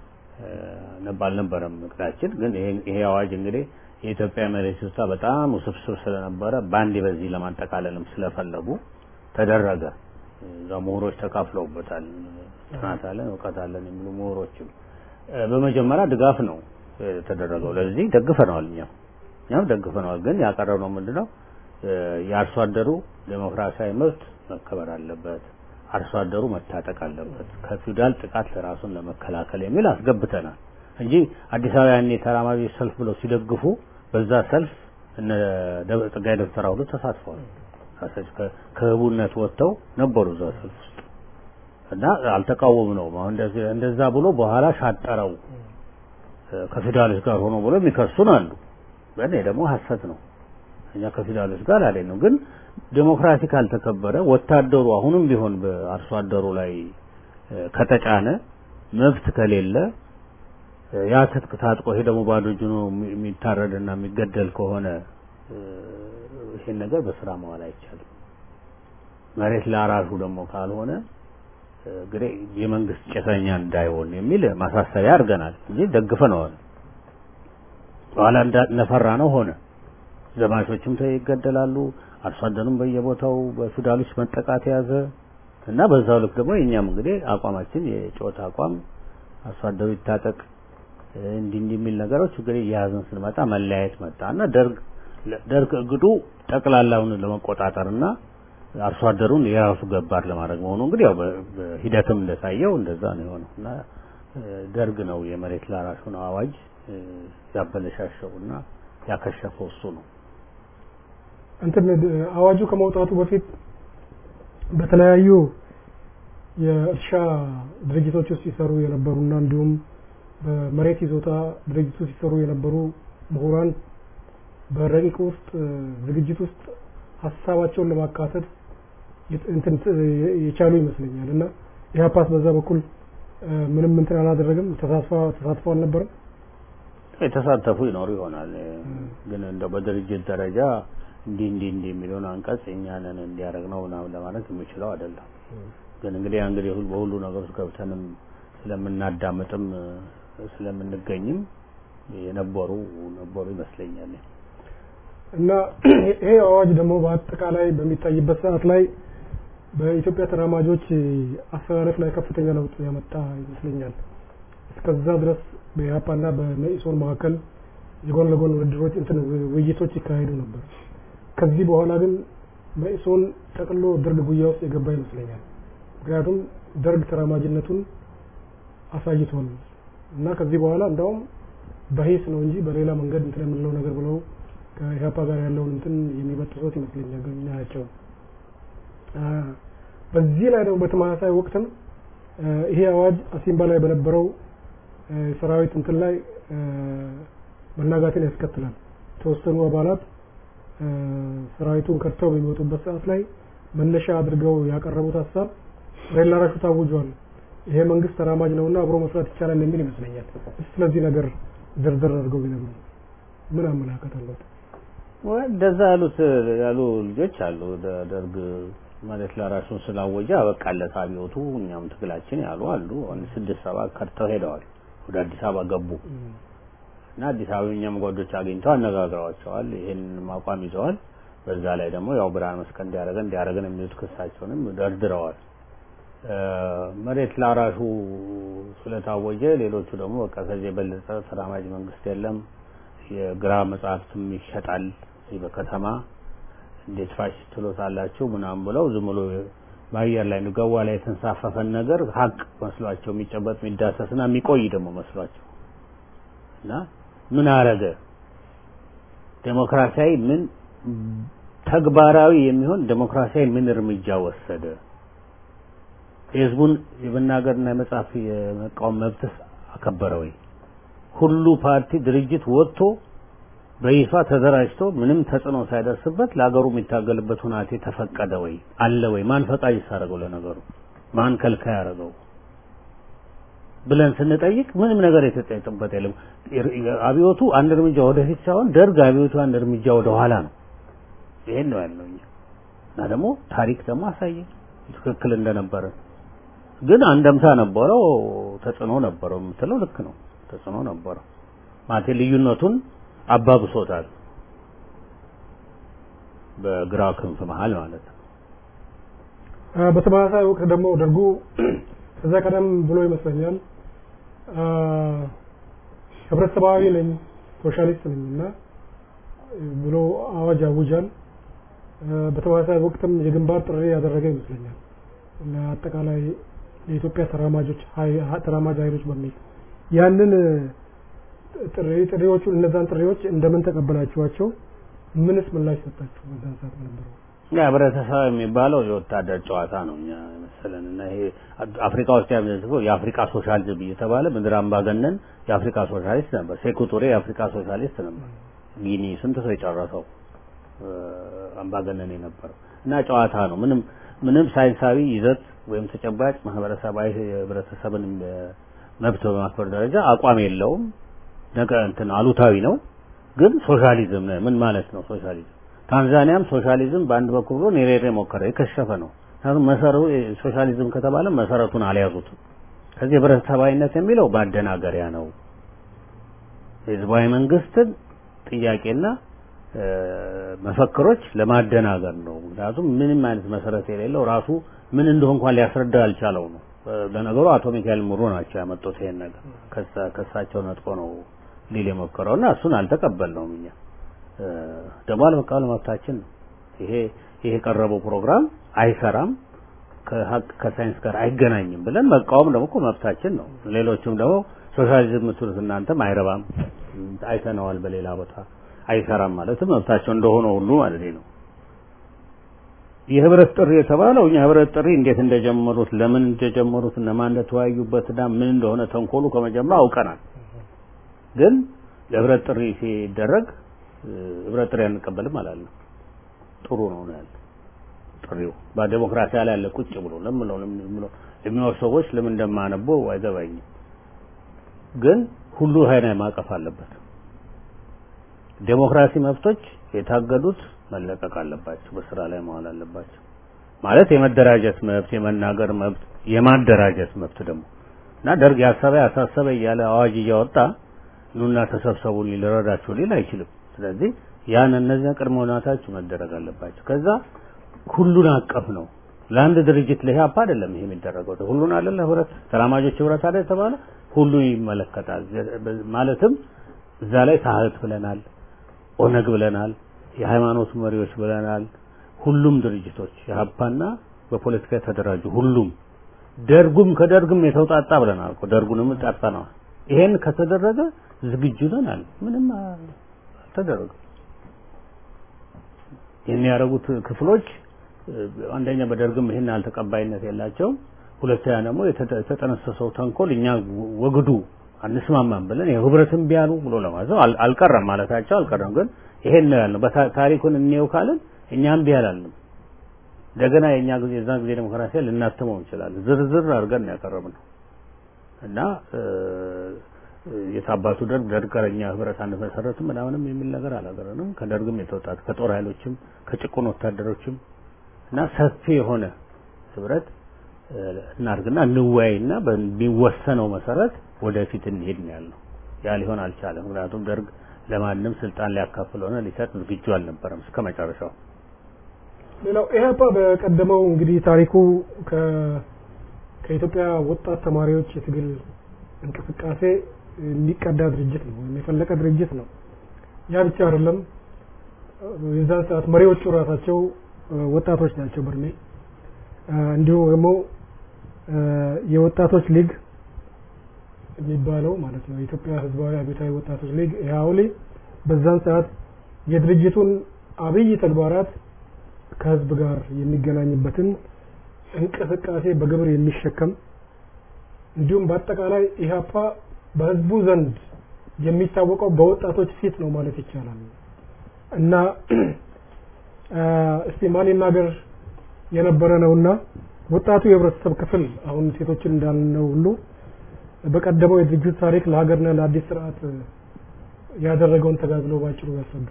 አልነበረም እቅዳችን። ግን ይሄ አዋጅ እንግዲህ የኢትዮጵያ መሬት ይዞታ በጣም ውስብስብ ስለነበረ በአንዴ በዚህ ለማጠቃለልም ስለፈለጉ ተደረገ። እዛ ምሁሮች ተካፍለውበታል። ጥናት አለን እውቀት አለን የሚሉ ምሁሮችም በመጀመሪያ ድጋፍ ነው የተደረገው። ለዚህ ደግፈነዋል። እኛም እኛም ደግፈነዋል። ግን ያቀረብነው ምንድነው የአርሶ አደሩ ዴሞክራሲያዊ መብት መከበር አለበት፣ አርሶ አደሩ መታጠቅ አለበት፣ ከፊውዳል ጥቃት ለራሱን ለመከላከል የሚል አስገብተናል እንጂ አዲስ አበባ ያኔ ተራማጅ ሰልፍ ብለው ሲደግፉ በዛ ሰልፍ እነ ጸጋዬ ደብተራ ሁሉ ተሳትፈዋል። ከህቡነት ወጥተው ነበሩ እዛ ሰልፍ ውስጥ እና አልተቃወም ነው አሁን እንደዛ ብሎ በኋላ ሻጠረው ከፊውዳሎች ጋር ሆኖ ብሎ የሚከሱን አሉ። ግን ደግሞ ሀሰት ነው። እኛ ከፊውዳሎች ጋር አለ ነው። ግን ዴሞክራሲ ካልተከበረ ወታደሩ አሁንም ቢሆን በአርሶ አደሩ ላይ ከተጫነ መብት ከሌለ ያ ትጥቅ ታጥቆ ይሄ ደግሞ ባዶ እጁን የሚታረድና የሚገደል ከሆነ ይሄን ነገር በስራ መዋል አይቻልም። መሬት ለአራሹ ደግሞ ካልሆነ እንግዲህ የመንግስት ጭሰኛ እንዳይሆን የሚል ማሳሰቢያ አድርገናል እንጂ ደግፈነዋል። በኋላ እንደፈራ ነው ሆነ። ዘማቾችም ይገደላሉ፣ አርሶ አደሩም በየቦታው በፊውዳሎች መጠቃት የያዘ እና በዛው ልክ ደግሞ የእኛም እንግዲህ አቋማችን የጮት አቋም አርሶ አደሩ ይታጠቅ እንዲህ እንዲህ የሚል ነገሮች እንግዲህ የያዝን ስንመጣ መለያየት መጣ እና ደርግ ደርግ እግዱ ጠቅላላውን ለመቆጣጠርና አርሶ አደሩን የራሱ ገባር ለማድረግ መሆኑ እንግዲህ ያው በሂደትም እንደታየው እንደዛ ነው የሆነው እና ደርግ ነው የመሬት ላራሹን አዋጅ ያበለሻሸው እና ያከሸፈው እሱ ነው። እንትን አዋጁ ከመውጣቱ በፊት በተለያዩ የእርሻ ድርጅቶች ውስጥ ሲሰሩ የነበሩና እንዲሁም በመሬት ይዞታ ድርጅት ውስጥ ሲሰሩ የነበሩ ምሁራን በረቂቅ ውስጥ ዝግጅት ውስጥ ሀሳባቸውን ለማካተት እንትን የቻሉ ይመስለኛል እና ኢህአፓስ በዛ በኩል ምንም እንትን አላደረግም። ተሳትፎ ተሳትፎ አልነበረም። የተሳተፉ ይኖሩ ይሆናል። ግን እንደው በድርጅት ደረጃ እንዲህ እንዲህ እንዲህ የሚለውን አንቀጽ እኛንን እንዲያደርግ ነው ምናምን ለማለት የሚችለው አይደለም። ግን እንግዲህ እንግዲህ በሁሉ ነገር ውስጥ ገብተንም ስለምናዳምጥም ስለምንገኝም የነበሩ ነበሩ ይመስለኛል። እና ይሄ አዋጅ ደግሞ በአጠቃላይ በሚታይበት ሰዓት ላይ በኢትዮጵያ ተራማጆች አስተላለፍ ላይ ከፍተኛ ለውጥ ያመጣ ይመስለኛል። እስከዛ ድረስ በኢህአፓና በመኢሶን መካከል የጎን ለጎን ውድድሮች እንትን ውይይቶች ይካሄዱ ነበር። ከዚህ በኋላ ግን መኢሶን ጠቅሎ ደርግ ጉያ ውስጥ የገባ ይመስለኛል። ምክንያቱም ደርግ ተራማጅነቱን አሳይቷል እና ከዚህ በኋላ እንዳውም በሂስ ነው እንጂ በሌላ መንገድ እንትን የምንለው ነገር ብለው ከኢህአፓ ጋር ያለውን እንትን የሚበጥሱት ይመስለኛል ናቸው። በዚህ ላይ ደግሞ በተመሳሳይ ወቅትም ይሄ አዋጅ አሲምባ ላይ በነበረው ሰራዊት እንትን ላይ መናጋትን ያስከትላል። የተወሰኑ አባላት ሰራዊቱን ከድተው በሚወጡበት ሰዓት ላይ መነሻ አድርገው ያቀረቡት ሀሳብ ሬላ ራሹ ታውጇል፣ ይሄ መንግስት ተራማጅ ነውና አብሮ መስራት ይቻላል የሚል ይመስለኛል። ስለዚህ ነገር ዝርዝር አድርገው ቢነግሩ ምን አመለካከት አለት? እንደዛ ያሉት ያሉ ልጆች አሉ። ደርግ መሬት ለራሱን ስላወጀ አበቃለት አብዮቱ እኛም ትግላችን ያሉ አሉ። አንድ ስድስት ሰባት ከድተው ሄደዋል። ወደ አዲስ አበባ ገቡ እና አዲስ አበባ እኛም ጓዶች አግኝተው አነጋግረዋቸዋል። ይሄን አቋም ይዘዋል። በዛ ላይ ደግሞ ያው ብርሃን መስቀል እንዲያደርገን እንዲያደርገን የሚሉት ክሳቸውንም ደርድረዋል። መሬት ላራሹ ስለታወጀ ሌሎቹ ደግሞ በቃ ከዚህ የበለጠ ተራማጅ መንግስት የለም፣ የግራ መጽሐፍትም ይሸጣል እዚህ በከተማ እንዴት ፋሽስት ትሎታላችሁ ምናምን ብለው ዝም ብሎ በአየር ላይ ገዋ ላይ የተንሳፈፈን ነገር ሀቅ መስሏቸው የሚጨበጥ የሚዳሰስና የሚቆይ ደግሞ መስሏቸው እና ምን አረገ ዴሞክራሲያዊ ምን ተግባራዊ የሚሆን ዴሞክራሲያዊ ምን እርምጃ ወሰደ? የህዝቡን የመናገርና የመጻፍ የመቃወም መብትስ አከበረ ወይ? ሁሉ ፓርቲ ድርጅት ወጥቶ በይፋ ተደራጅቶ ምንም ተጽዕኖ ሳይደርስበት ለሀገሩ የሚታገልበት ሁናቴ ተፈቀደ ወይ አለ ወይ? ማን ፈቃድ ይሳረገው? ለነገሩ ማን ከልካይ ያደረገው ብለን ስንጠይቅ ምንም ነገር የተጠየቅበት የለም። አብዮቱ አንድ እርምጃ ወደፊት ሳይሆን ደርግ አብዮቱ አንድ እርምጃ ወደ ኋላ ነው። ይሄን ነው ያለው እኛ እና ደግሞ ታሪክ ደግሞ አሳየ ትክክል እንደነበረ። ግን አንደምታ ነበረው፣ ተጽዕኖ ነበረው የምትለው ልክ ነው። ተጽዕኖ ነበረው ማለቴ ልዩነቱን አባብሶታል በግራ ክንፍ መሀል ማለት ነው። በተመሳሳይ ወቅት ደግሞ ደርጉ ከዛ ቀደም ብሎ ይመስለኛል ህብረተሰባዊ ነኝ ሶሻሊስት ነኝ እና ብሎ አዋጅ አውጃል። በተመሳሳይ ወቅትም የግንባር ጥሪ ያደረገ ይመስለኛል ለአጠቃላይ የኢትዮጵያ ተራማጆች ተራማጅ ኃይሎች በሚል ያንን ጥሪ ጥሪዎቹን እነዛን ጥሪዎች እንደምን ተቀበላችኋቸው? ምንስ ምላሽ ሰጣችሁ? በዛን ሰዓት ነበረው ያ ህብረተሰብ የሚባለው የወታደር ጨዋታ ነው እኛ መሰለን እና ይሄ አፍሪካ ውስጥ ያመዘግበው የአፍሪካ ሶሻሊዝም እየተባለ ምድር አምባገነን የአፍሪካ ሶሻሊስት ነበር። ሴኩቱሬ የአፍሪካ ሶሻሊስት ነበር። ጊኒ ስንት ሰው የጨረሰው አምባገነን የነበረው እና ጨዋታ ነው። ምንም ምንም ሳይንሳዊ ይዘት ወይም ተጨባጭ ማህበረሰባዊ የህብረተሰብን መብት በማክበር ደረጃ አቋም የለውም። ነገ እንትን አሉታዊ ነው። ግን ሶሻሊዝም ምን ማለት ነው ሶሻሊዝም? ታንዛኒያም ሶሻሊዝም በአንድ በኩል ብሎ ኔሬሬ ሞከረ፣ የከሸፈ ነው። ምክንያቱም መሰረቱ ሶሻሊዝም ከተባለ መሰረቱን አልያዙትም። ከዚህ ህብረተሰባዊነት የሚለው ማደናገሪያ ነው። የህዝባዊ መንግስትን ጥያቄና መፈክሮች ለማደናገር ነው። ምክንያቱም ምንም አይነት መሰረት የሌለው ራሱ ምን እንደሆነ እንኳን ሊያስረዳ አልቻለው ነው። ለነገሩ አቶ ሚካኤል ሙሮ ናቸው ያመጡት ይሄን ነገር ከሳቸው ነጥቆ ነው ሊል የሞከረው እና እሱን አልተቀበልነውም እኛ ደግሞ አለመቀበል መብታችን ነው። ይሄ ይሄ የቀረበው ፕሮግራም አይሰራም፣ ከሀቅ ከሳይንስ ጋር አይገናኝም ብለን መቃወም ደግሞ እኮ መብታችን ነው። ሌሎቹም ደግሞ ሶሻሊዝም የምትሉት እናንተም አይረባም፣ አይተነዋል በሌላ ቦታ አይሰራም ማለትም መብታቸው እንደሆነ ሁሉ ማለት ነው። የህብረት ጥሪ የተባለው እኛ ህብረት ጥሪ እንዴት እንደጀመሩት ለምን እንደጀመሩት እነማን እንደተወያዩበትና ምን እንደሆነ ተንኮሉ ከመጀመሪያ አውቀናል። ግን ለህብረት ጥሪ ሲደረግ ህብረት ጥሪ አንቀበልም አላለም። ጥሩ ነው ነው ያለ ጥሪው በዲሞክራሲ ላይ ያለ ቁጭ ብሎ ለምን ነው ለሚኖር ሰዎች ለምን እንደማነበው አይገባኝም። ግን ሁሉ ሀይና ማቀፍ አለበት። ዴሞክራሲ መብቶች የታገዱት መለቀቅ አለባቸው፣ በስራ ላይ መዋል አለባቸው። ማለት የመደራጀት መብት፣ የመናገር መብት፣ የማደራጀት መብት ደግሞ እና ደርግ ያሰበ ያሳሰበ እያለ አዋጅ እያወጣ ኑና ተሰብሰቡ ሊረዳችሁ ሊል አይችልም። ስለዚህ ያን እነዚያ ቅድመ ሁኔታዎች መደረግ አለባቸው። ከዛ ሁሉን አቀፍ ነው። ለአንድ ድርጅት ለኢህአፓ አይደለም ይሄ የሚደረገው ሁሉን አይደለ ህብረት ተራማጆች ህብረት አይደል የተባለ ሁሉን ይመለከታል። ማለትም እዛ ላይ ታህት ብለናል፣ ኦነግ ብለናል፣ የሃይማኖት መሪዎች ብለናል። ሁሉም ድርጅቶች የሀፓና በፖለቲካ የተደራጁ ሁሉም ደርጉም ከደርግም የተውጣጣ ብለናል እኮ ደርጉንም ጠርተነዋል። ይሄን ከተደረገ ዝግጁ ነን አለ። ምንም አልተደረገም። የሚያደርጉት ክፍሎች አንደኛ በደርግም ይሄን አልተቀባይነት የላቸውም። ሁለተኛ ደግሞ የተጠነሰሰው ተንኮል እኛ ወግዱ አንስማማም ብለን የህብረትን ቢያሉ ብሎ ለማዘው አልቀረም ማለታቸው አልቀረም። ግን ይሄን ነው ያልነው። በታሪኩን እንየው ካልን እኛም ቢያላልንም እንደገና የኛ ጊዜ የዛ ጊዜ ዴሞክራሲ ልናትመው እንችላለን። ዝርዝር አድርገን ያቀረብነው እና የታባቱ ደርግ ደርግ ከኛ ህብረት አንመሰረትም ምናምንም የሚል ነገር አላገረንም። ከደርግም የተወጣት ከጦር ኃይሎችም ከጭቁን ወታደሮችም እና ሰፊ የሆነ ህብረት እናድርግና እንወያይና በሚወሰነው መሰረት ወደፊት እንሄድ ነው ያልነው። ያ ሊሆን አልቻለም። ምክንያቱም ደርግ ለማንም ስልጣን ሊያካፍል ሆነ ሊሰጥ ዝግጁ አልነበረም እስከ መጨረሻው። ሌላው ኢህአፓ በቀደመው እንግዲህ ታሪኩ ከኢትዮጵያ ወጣት ተማሪዎች የትግል እንቅስቃሴ የሚቀዳ ድርጅት ነው ወይም የፈለቀ ድርጅት ነው። ያ ብቻ አይደለም። የዛን ሰዓት መሪዎቹ ራሳቸው ወጣቶች ናቸው በእድሜ እንዲሁም ደግሞ የወጣቶች ሊግ የሚባለው ማለት ነው የኢትዮጵያ ህዝባዊ አብዮታዊ ወጣቶች ሊግ ኢህአውሊ በዛን ሰዓት የድርጅቱን አብይ ተግባራት ከህዝብ ጋር የሚገናኝበትን እንቅስቃሴ በግብር የሚሸከም እንዲሁም በአጠቃላይ ኢህአፓ በህዝቡ ዘንድ የሚታወቀው በወጣቶች ፊት ነው ማለት ይቻላል እና እስቲ ማን ይናገር የነበረ ነውና ወጣቱ የህብረተሰብ ክፍል አሁን ሴቶችን እንዳልነው ሁሉ በቀደመው የድርጅት ታሪክ ለሀገርና ለአዲስ ስርዓት ያደረገውን ተጋድሎ ባጭሩ ያስረዱ።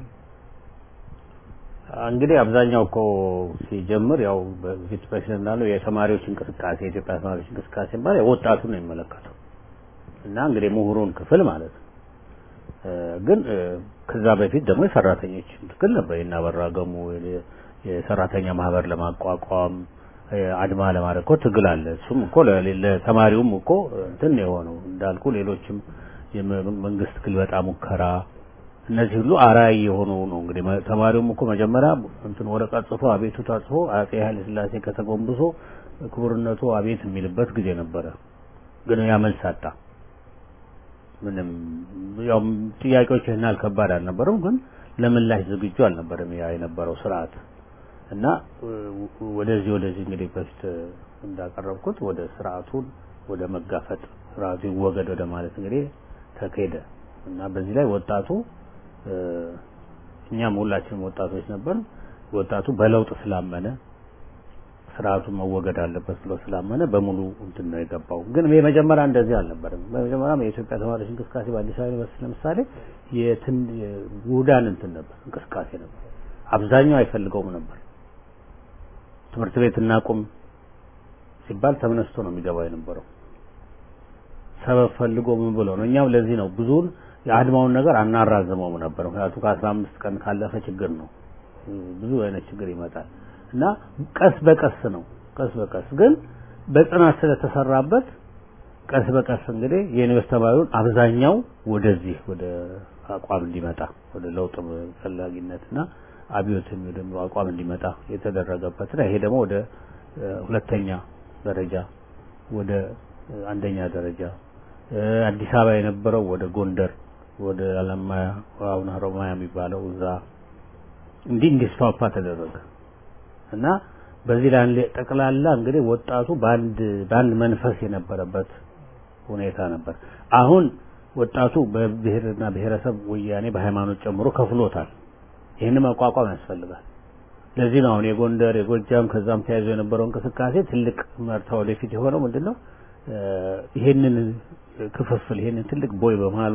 እንግዲህ አብዛኛው እኮ ሲጀምር ያው በፊት በፊት እንዳለው የተማሪዎች እንቅስቃሴ የኢትዮጵያ ተማሪዎች እንቅስቃሴ ማለት ወጣቱን ነው የሚመለከተው እና እንግዲህ ምሁሩን ክፍል ማለት ነው። ግን ከዛ በፊት ደግሞ የሰራተኞች ትግል ነበር። የናበራ ገሙ የሰራተኛ ማህበር ለማቋቋም አድማ ለማድረግ እኮ ትግል አለ። እሱም እኮ ለተማሪውም እኮ እንትን የሆነው እንዳልኩ ሌሎችም የመንግስት ግልበጣ ሙከራ እነዚህ ሁሉ አራይ የሆኑ ነው። እንግዲህ ተማሪውም እኮ መጀመሪያ እንትን ወረቀት ጽፎ አቤቱታ ጽፎ አጼ ኃይለ ሥላሴ ከተጎንብሶ ክቡርነቱ አቤት የሚልበት ጊዜ ነበረ። ግን ያ መልስ አጣ። ምንም ያው ጥያቄዎች ይህን ያህል ከባድ አልነበሩም፣ ግን ለምላሽ ዝግጁ አልነበረም ያ የነበረው ስርዓት እና ወደዚህ ወደዚህ እንግዲህ በፊት እንዳቀረብኩት ወደ ስርዓቱን ወደ መጋፈጥ ስርዓቱ ይወገድ ወደ ማለት እንግዲህ ተካሄደ እና በዚህ ላይ ወጣቱ እኛም ሁላችንም ወጣቶች ነበር። ወጣቱ በለውጥ ስላመነ ስርዓቱ መወገድ አለበት ብሎ ስላመነ በሙሉ እንትን ነው የገባው። ግን የመጀመሪያ እንደዚህ አልነበረም። በመጀመሪያም የኢትዮጵያ ተማሪዎች እንቅስቃሴ በአዲስ አበባ ዩኒቨርሲቲ ለምሳሌ የትን ውህዳን እንትን ነበር እንቅስቃሴ ነበር። አብዛኛው አይፈልገውም ነበር። ትምህርት ቤት እናቁም ሲባል ተመነስቶ ነው የሚገባው የነበረው። ሰበብ ፈልጎ ምን ብሎ ነው። እኛም ለዚህ ነው ብዙውን የአድማውን ነገር አናራዘመውም ነበር። ምክንያቱም ከአስራ አምስት ቀን ካለፈ ችግር ነው፣ ብዙ አይነት ችግር ይመጣል እና ቀስ በቀስ ነው ቀስ በቀስ ግን በጽናት ስለተሰራበት ቀስ በቀስ እንግዲህ የዩኒቨርስቲ ተማሪውን አብዛኛው ወደዚህ ወደ አቋም እንዲመጣ ወደ ለውጥ ፈላጊነትና አብዮት የሚወደም አቋም እንዲመጣ የተደረገበትና ይሄ ደግሞ ወደ ሁለተኛ ደረጃ ወደ አንደኛ ደረጃ አዲስ አበባ የነበረው ወደ ጎንደር ወደ አለማያ አሁን ሀሮማያ የሚባለው እዛ እንዲህ እንዲስፋፋ ተደረገ እና በዚህ ላይ ጠቅላላ እንግዲህ ወጣቱ በአንድ በአንድ መንፈስ የነበረበት ሁኔታ ነበር። አሁን ወጣቱ በብሔርና ብሔረሰብ ወያኔ በሃይማኖት ጨምሮ ከፍሎታል። ይህን መቋቋም ያስፈልጋል። ለዚህ ነው አሁን የጎንደር የጎጃም ከዛም ተያይዞ የነበረው እንቅስቃሴ ትልቅ መርታ ወደፊት የሆነው ምንድን ነው? ይሄንን ክፍፍል ይሄንን ትልቅ ቦይ በመሀል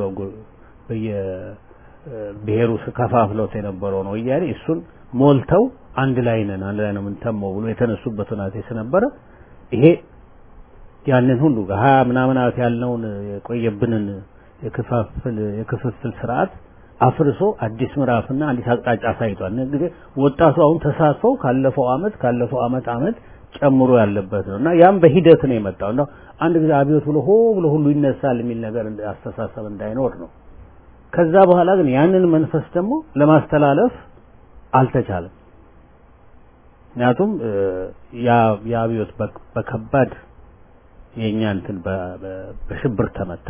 በየብሔሩ ከፋፍለውት የነበረው ነው ወያኔ እሱን ሞልተው አንድ ላይ ነን አንድ ላይ ነው የምንተመው ብሎ የተነሱበት ሁናቴ ስለነበረ ይሄ ያንን ሁሉ ሀያ ምናምን ዓመት ያልነውን የቆየብንን የክፋፍል የክፍፍል ስርዓት አፍርሶ አዲስ ምዕራፍና አዲስ አቅጣጫ አሳይቷል። እንግዲህ ወጣቱ አሁን ተሳትፎ ካለፈው አመት ካለፈው አመት አመት ጨምሮ ያለበት ነው እና ያም በሂደት ነው የመጣው እና አንድ ጊዜ አብዮት ብሎ ሆ ብሎ ሁሉ ይነሳል የሚል ነገር አስተሳሰብ እንዳይኖር ነው። ከዛ በኋላ ግን ያንን መንፈስ ደግሞ ለማስተላለፍ አልተቻለም። ምክንያቱም የአብዮት በከባድ የእኛ እንትን በሽብር ተመታ።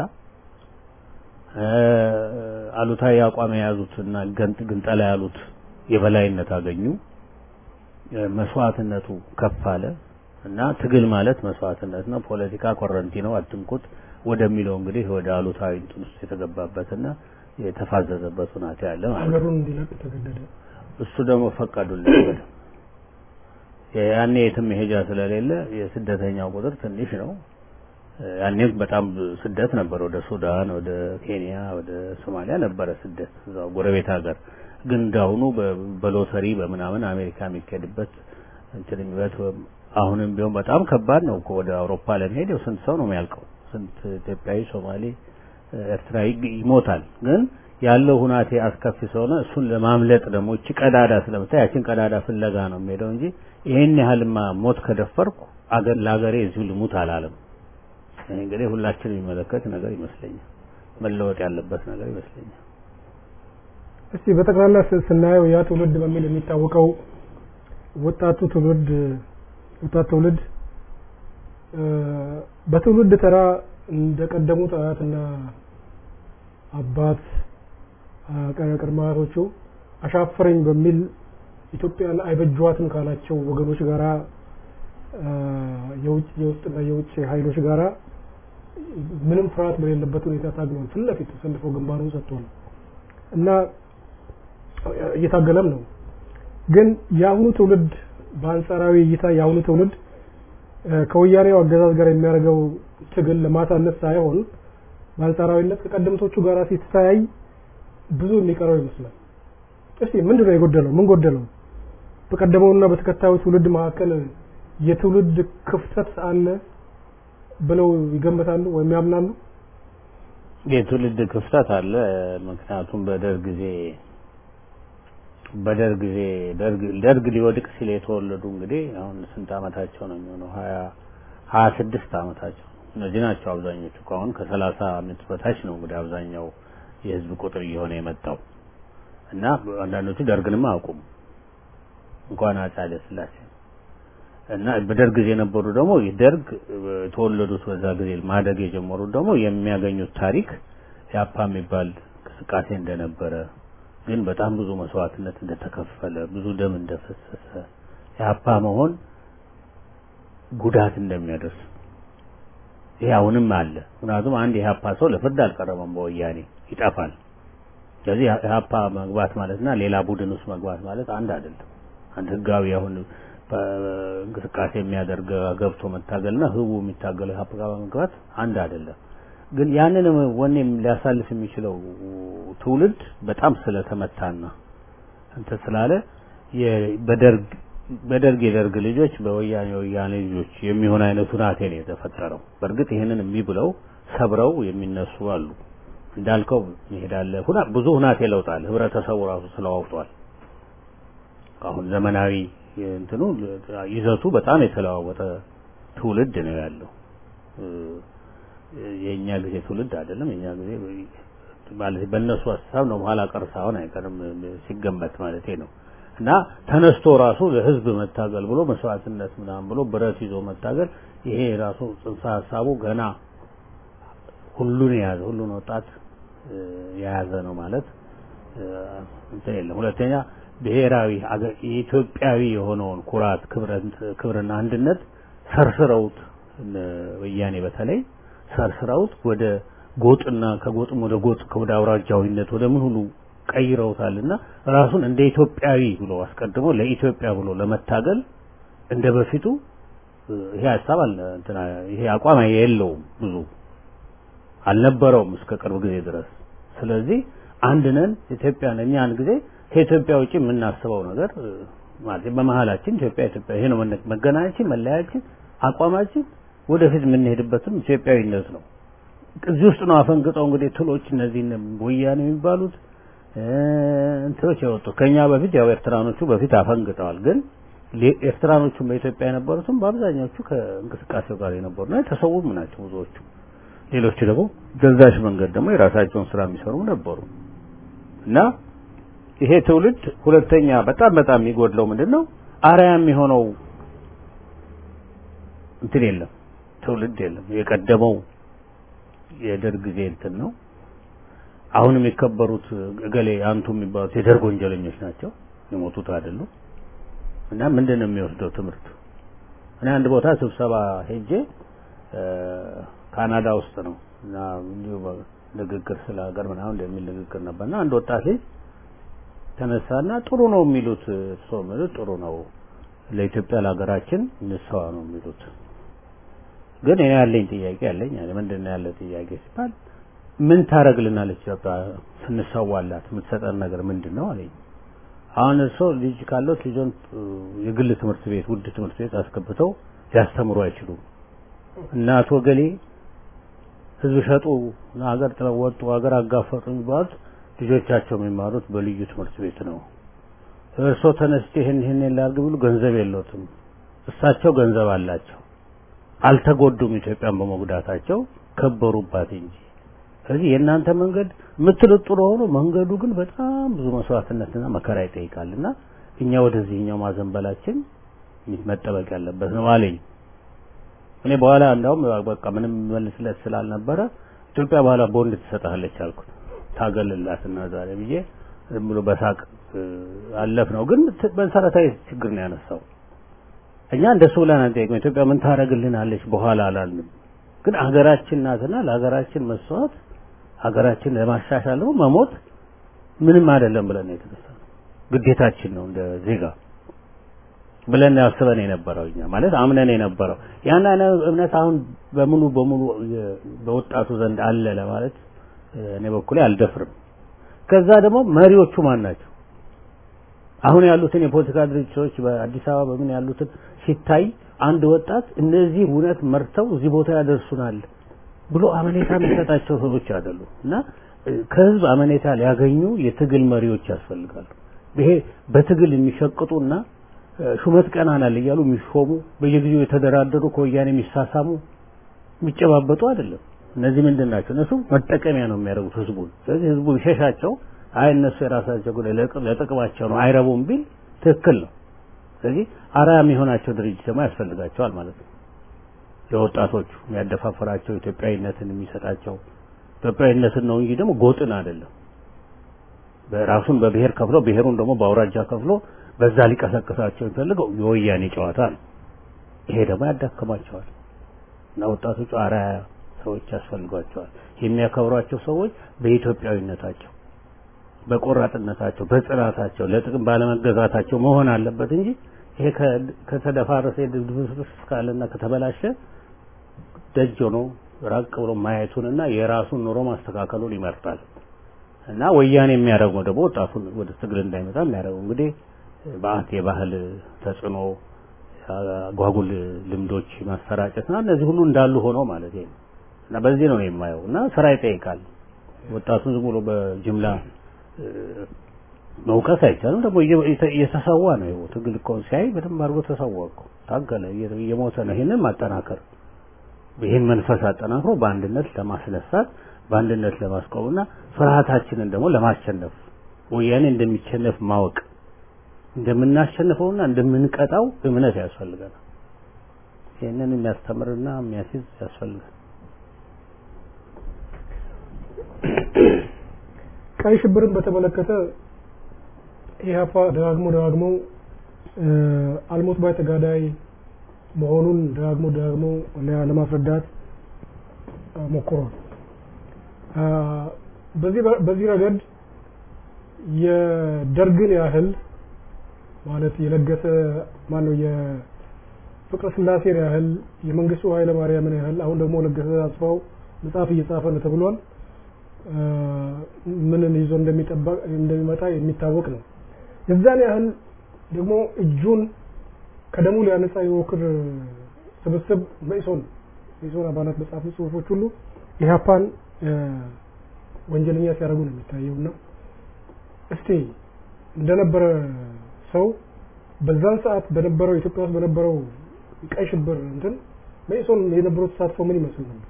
አሉታዊ አቋም የያዙትና ግንጠላ ያሉት የበላይነት አገኙ። መስዋዕትነቱ ከፍ አለ እና ትግል ማለት መስዋዕትነት ነው። ፖለቲካ ኮረንቲ ነው፣ አትንኩት ወደሚለው እንግዲህ ወደ አሉታዊ እንትን ውስጥ የተገባበትና የተፋዘዘበት ሁናቴ ያለ ማለት ነው። ሀገሩን እንዲለቅ ተገደደ። እሱ ደግሞ ፈቀዱለት። ያኔ የትም መሄጃ ስለሌለ የስደተኛው ቁጥር ትንሽ ነው። ያኔም በጣም ስደት ነበር። ወደ ሱዳን፣ ወደ ኬንያ፣ ወደ ሶማሊያ ነበረ ስደት እዛው ጎረቤት ሀገር። ግን እንዳሁኑ በሎተሪ በምናምን አሜሪካ የሚካሄድበት እንትን የሚበት አሁንም ቢሆን በጣም ከባድ ነው እኮ ወደ አውሮፓ ለመሄድ ያው ስንት ሰው ነው የሚያልቀው? ስንት ኢትዮጵያዊ፣ ሶማሌ፣ ኤርትራዊ ይሞታል። ግን ያለው ሁናቴ አስከፊ ስለሆነ እሱን ለማምለጥ ደግሞ እቺ ቀዳዳ ስለምታይ ያችን ቀዳዳ ፍለጋ ነው የሚሄደው እንጂ ይሄን ያህልማ ሞት ከደፈርኩ አገር ለሀገሬ እዚሁ ልሙት አላለም። ይሄ እንግዲህ ሁላችን የሚመለከት ነገር ይመስለኛል። መለወጥ ያለበት ነገር ይመስለኛል። እስቲ በጠቅላላ ስናየው ያ ትውልድ በሚል የሚታወቀው ወጣቱ ትውልድ ወጣት ትውልድ በትውልድ ተራ እንደቀደሙት አያትና አባት ቅድመ አያቶቹ አሻፈረኝ በሚል ኢትዮጵያን አይበጇትም ካላቸው ወገኖች ጋራ የውጭ የውስጥና የውጭ ኃይሎች ጋራ ምንም ፍርሃት በሌለበት ሁኔታ ታግሏል። ፊት ለፊት ተሰልፎ ግንባሩን ሰጥቷል እና እየታገለም ነው። ግን የአሁኑ ትውልድ በአንጻራዊ እይታ የአሁኑ ትውልድ ከወያኔው አገዛዝ ጋር የሚያደርገው ትግል ለማሳነስ ሳይሆን በአንጻራዊነት ከቀደምቶቹ ጋር ሲተያይ ብዙ የሚቀረው ይመስላል። እስቲ ምንድን ነው የጎደለው? ምን ጎደለው? በቀደመውና በተከታዩ ትውልድ መካከል የትውልድ ክፍተት አለ ብለው ይገምታሉ ወይም ያምናሉ? የትውልድ ክፍተት አለ። ምክንያቱም በደርግ ጊዜ በደርግ ጊዜ ደርግ ደርግ ሊወድቅ ሲል የተወለዱ እንግዲህ አሁን ስንት አመታቸው ነው የሚሆነው? ሀያ ሀያ ስድስት አመታቸው እነዚህ ናቸው አብዛኞቹ። አሁን ከሰላሳ አመት በታች ነው እንግዲህ አብዛኛው የህዝብ ቁጥር እየሆነ የመጣው እና አንዳንዶቹ ደርግንም አያውቁም እንኳን አፄ ኃይለ ሥላሴ እና በደርግ ጊዜ የነበሩ ደግሞ ደርግ የተወለዱት በዛ ጊዜ ማደግ የጀመሩት ደግሞ የሚያገኙት ታሪክ ያፓ የሚባል እንቅስቃሴ እንደነበረ ግን በጣም ብዙ መስዋዕትነት እንደተከፈለ ብዙ ደም እንደፈሰሰ ያፓ መሆን ጉዳት እንደሚያደርስ ይሄ አሁንም አለ። ምክንያቱም አንድ የሀፓ ሰው ለፍርድ አልቀረበም፣ በወያኔ ይጠፋል። ስለዚህ የሀፓ መግባት ማለትና ሌላ ቡድን ውስጥ መግባት ማለት አንድ አይደለም። አንድ ህጋዊ አሁን እንቅስቃሴ የሚያደርግ ገብቶ መታገልና ህቡ የሚታገለው የሀፓ ጋር መግባት አንድ አይደለም። ግን ያንን ወኔም ሊያሳልፍ የሚችለው ትውልድ በጣም ስለተመታና እንትን ስላለ በደርግ በደርግ የደርግ ልጆች በወያኔ ወያኔ ልጆች የሚሆን አይነት ሁናቴ ነው የተፈጠረው። በእርግጥ ይህንን እምቢ ብለው ሰብረው የሚነሱ አሉ። እንዳልከው ይሄዳለ ሁና ብዙ ሁናቴ ለውጣል። ህብረተሰቡ ራሱ ስለዋውጧል። አሁን ዘመናዊ እንትኑ ይዘቱ በጣም የተለዋወጠ ትውልድ ነው ያለው። የእኛ ጊዜ ትውልድ አይደለም። የእኛ ጊዜ ማለት በእነሱ ሀሳብ ነው ኋላ ቀር ሳይሆን አይቀርም ሲገመት ማለቴ ነው። እና ተነስቶ ራሱ ለህዝብ መታገል ብሎ መስዋዕትነት ምናምን ብሎ ብረት ይዞ መታገል ይሄ ራሱ ጽንሰ ሀሳቡ ገና ሁሉን የያዘ ሁሉን ወጣት የያዘ ነው ማለት እንትን የለም። ሁለተኛ ብሔራዊ የኢትዮጵያዊ የሆነውን ኩራት፣ ክብርና አንድነት ሰርስረውት ወያኔ በተለይ ሰርስረውት ወደ ጎጥና ከጎጥም ወደ ጎጥ ወደ አውራጃዊነት ወደ ምን ሁሉ ቀይረውታልና ራሱን እንደ ኢትዮጵያዊ ብሎ አስቀድሞ ለኢትዮጵያ ብሎ ለመታገል እንደ በፊቱ ይሄ ሀሳብ አለ እንትና ይሄ አቋም የለውም ብዙ አልነበረውም እስከ ቅርብ ጊዜ ድረስ። ስለዚህ አንድ ነን ኢትዮጵያ ነን። እኛ አንድ ጊዜ ከኢትዮጵያ ውጪ የምናስበው ነገር ማለት በመሀላችን ኢትዮጵያ ኢትዮጵያ ይሄ ነው መገናኛችን፣ መለያችን፣ አቋማችን ወደፊት የምንሄድበትም ኢትዮጵያዊነት ነው። እዚህ ውስጥ ነው አፈንግጠው እንግዲህ ትሎች እነዚህ ወያኔ የሚባሉት እንትኖች የወጡ ከኛ በፊት ያው ኤርትራኖቹ በፊት አፈንግጠዋል። ግን ኤርትራኖቹም በኢትዮጵያ የነበሩትም በአብዛኛዎቹ ከእንቅስቃሴው ጋር የነበሩና የተሰውም ናቸው ብዙዎቹ። ሌሎቹ ደግሞ ገዛሽ መንገድ ደግሞ የራሳቸውን ስራ የሚሰሩ ነበሩ እና ይሄ ትውልድ ሁለተኛ በጣም በጣም የሚጎድለው ምንድን ነው? አርአያ የሚሆነው እንትን የለም፣ ትውልድ የለም። የቀደመው የደርግ ጊዜ እንትን ነው። አሁን የሚከበሩት እገሌ አንቱ የሚባሉት የደርግ ወንጀለኞች ናቸው፣ የሞቱት አይደሉም። እና ምንድን ነው የሚወስደው ትምህርት? እኔ አንድ ቦታ ስብሰባ ሄጄ ካናዳ ውስጥ ነው እና እንዲሁ ንግግር ስለ ሀገር ምናምን እንደሚል ንግግር ነበርና አንድ ወጣት ልጅ ተነሳና ጥሩ ነው የሚሉት ሰው የሚሉት ጥሩ ነው ለኢትዮጵያ ለሀገራችን እንሰዋ ነው የሚሉት። ግን እኔ ያለኝ ጥያቄ ያለኝ አለ ምንድን ነው ያለ ጥያቄ ሲባል ምን ታረግልናለች ኢትዮጵያ ስንሰዋላት የምትሰጠን ነገር ምንድን ነው አለኝ። አሁን እርሶ ልጅ ካለት ልጆን የግል ትምህርት ቤት ውድ ትምህርት ቤት አስገብተው ሊያስተምሩ አይችሉም። እናት ወገሌ ህዝብ ሸጡ፣ ሀገር ጥለው ወጡ፣ ሀገር አጋፈጡ የሚባሉት ልጆቻቸው የሚማሩት በልዩ ትምህርት ቤት ነው። እርሶ ተነስቼ ይህን ይህን ላድርግ ቢሉ ገንዘብ የለውትም። እሳቸው ገንዘብ አላቸው፣ አልተጎዱም። ኢትዮጵያን በመጉዳታቸው ከበሩባት እንጂ። ስለዚህ የእናንተ መንገድ የምትሉት ጥሩ ሆኖ መንገዱ ግን በጣም ብዙ መስዋዕትነትና መከራ ይጠይቃልና እኛ ወደዚህኛው ማዘንበላችን መጠበቅ ያለበት ነው አለኝ። እኔ በኋላ እንዳውም በቃ ምንም መልስለት ስላልነበረ ኢትዮጵያ በኋላ ቦንድ ትሰጣለች አልኩት። ታገልላትና ዛሬ ብዬ ዝም ብሎ በሳቅ አለፍ ነው። ግን መሰረታዊ ችግር ነው ያነሳው። እኛ እንደሱ ብለን አንጠይቅም። ኢትዮጵያ ምን ታደርግልናለች በኋላ አላልንም። ግን ሀገራችን ናትና ለሀገራችን መስዋዕት ሀገራችን ለማሻሻል ደግሞ መሞት ምንም አይደለም ብለን ነው የተነሳነው። ግዴታችን ነው እንደ ዜጋ ብለን ያስበን የነበረው እኛ ማለት አምነን የነበረው ያን አይነት እምነት አሁን በሙሉ በሙሉ የ- በወጣቱ ዘንድ አለ ለማለት እ፣ እኔ በኩሌ አልደፍርም። ከዛ ደግሞ መሪዎቹ ማን ናቸው? አሁን ያሉትን የፖለቲካ ድርጅቶች በአዲስ አበባ በምን ያሉትን ሲታይ አንድ ወጣት እነዚህ እውነት መርተው እዚህ ቦታ ያደርሱናል ብሎ አመኔታ የሚሰጣቸው ሰዎች አይደሉም እና እ፣ ከህዝብ አመኔታ ሊያገኙ የትግል መሪዎች ያስፈልጋሉ። ይሄ በትግል የሚሸቅጡና እ፣ ሹመት ቀናናል እያሉ የሚሾሙ በየጊዜው የተደራደሩ ከወያኔ የሚሳሳሙ የሚጨባበጡ አይደለም። እነዚህ ምንድን ናቸው? እነሱ መጠቀሚያ ነው የሚያደርጉት ህዝቡን። ስለዚህ ህዝቡ ቢሸሻቸው አይ እነሱ የራሳቸው ጉዳይ ለጥ- ለጥቅማቸው ነው አይረቡም ቢል ትክክል ነው። ስለዚህ አርአያ የሚሆናቸው ድርጅት ደግሞ ያስፈልጋቸዋል ማለት ነው። ለወጣቶቹ የሚያደፋፍራቸው ኢትዮጵያዊነትን የሚሰጣቸው ኢትዮጵያዊነትን ነው እንጂ ደግሞ ጎጥን አይደለም። በራሱን በብሔር ከፍሎ ብሔሩን ደግሞ በአውራጃ ከፍሎ በዛ ሊቀሰቅሳቸው የሚፈልገው የወያኔ ጨዋታ ነው። ይሄ ደግሞ ያዳክማቸዋል እና ወጣቶቹ አርአያ ሰዎች ያስፈልጓቸዋል። የሚያከብሯቸው ሰዎች በኢትዮጵያዊነታቸው፣ በቆራጥነታቸው፣ በጽናታቸው፣ ለጥቅም ባለመገዛታቸው መሆን አለበት እንጂ ይሄ ከ- ከተደፋረሰ ድብድብስ ካለና ከተበላሸ ደጅ ሆኖ ራቅ ብሎ ማየቱንና የራሱን ኑሮ ማስተካከሉን ይመርጣል። እና ወያኔ የሚያደርገው ደግሞ ወጣቱን ወደ ትግል እንዳይመጣ የሚያደርገው እንግዲህ በአት የባህል ተጽዕኖ አጓጉል ልምዶች ማሰራጨት እና እነዚህ ሁሉ እንዳሉ ሆነው ማለት ነው። እና በዚህ ነው የማየው እና ስራ ይጠይቃል። ወጣቱን ዝም ብሎ በጅምላ እ፣ መውቀስ አይቻልም። ደግሞ እየ- እየተ- እየተሰዋ ነው ይኸው ትግል እኮ ሲያይ በደንብ አድርጎ ተሰዋ እኮ ታገለ፣ እየ- እየሞተ ነው። ይህንን ማጠናከር ይህን መንፈስ አጠናክሮ በአንድነት ለማስነሳት በአንድነት ለማስቆምና ፍርሃታችንን ደግሞ ለማሸነፍ ወያኔ እንደሚሸነፍ ማወቅ እንደምናሸንፈውና እንደምንቀጣው እምነት ያስፈልገናል። ይህንን የሚያስተምርና የሚያስይዝ ያስፈልጋል። ቀይ ሽብርን በተመለከተ ኢህአፓ ደጋግሞ ደጋግሞ እ፣ አልሞት ባይ ተጋዳይ መሆኑን ደጋግሞ ደጋግሞ ለ- ለማስረዳት እ፣ ሞክሯል። አ፣ በዚህ በ- በዚህ ረገድ የደርግን ያህል ማለት የለገሰ ማነው የፍቅረ ስላሴን ያህል የመንግስቱ ኃይለ ማርያምን ያህል አሁን ደግሞ ለገሰ አስፋው መጽሐፍ እየጻፈ ነው ተብሏል። አ፣ ምንን ይዞ እንደሚጠበቅ እንደሚመጣ የሚታወቅ ነው። የዛን ያህል ደግሞ እጁን ከደሙ ሊያነጻ የሞክር ስብስብ መኢሶን መኢሶን አባላት በጻፉ ጽሁፎች ሁሉ ኢህአፓን አ፣ ወንጀለኛ ሲያደርጉ ነው የሚታየው እና እስቲ እንደነበረ ሰው በዛን ሰዓት በነበረው ኢትዮጵያ ውስጥ በነበረው ቀይ ሽብር እንትን መኢሶን የነበረው ተሳትፎ ምን ይመስል ነበር?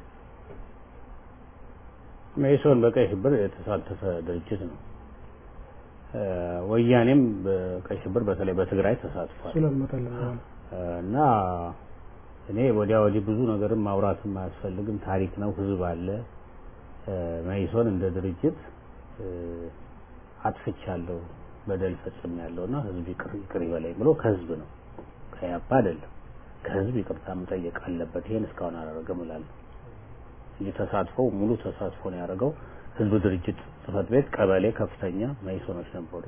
መኢሶን በቀይ ሽብር የተሳተፈ ድርጅት ነው። እ፣ ወያኔም በቀይ ሽብር በተለይ በትግራይ ተሳትፏል እሱ ለመጠለ እ፣ እና እኔ ወዲያ ወዲህ ብዙ ነገርም ማውራትም አያስፈልግም። ታሪክ ነው፣ ህዝብ አለ። እ፣ መኢሶን እንደ ድርጅት እ፣ አጥፍቻለሁ፣ በደል ፈጽሜያለሁና ህዝብ ይቅር ይቅር ይበለኝ ብሎ ከህዝብ ነው ከያፓ አይደለም ከህዝብ ይቅርታ መጠየቅ አለበት። ይሄን እስካሁን አላደረገም እላለሁ እንጂ ተሳትፎ ሙሉ ተሳትፎ ነው ያደረገው። ህዝብ ድርጅት ጽህፈት ቤት፣ ቀበሌ ከፍተኛ መኢሶኖች ነበሩ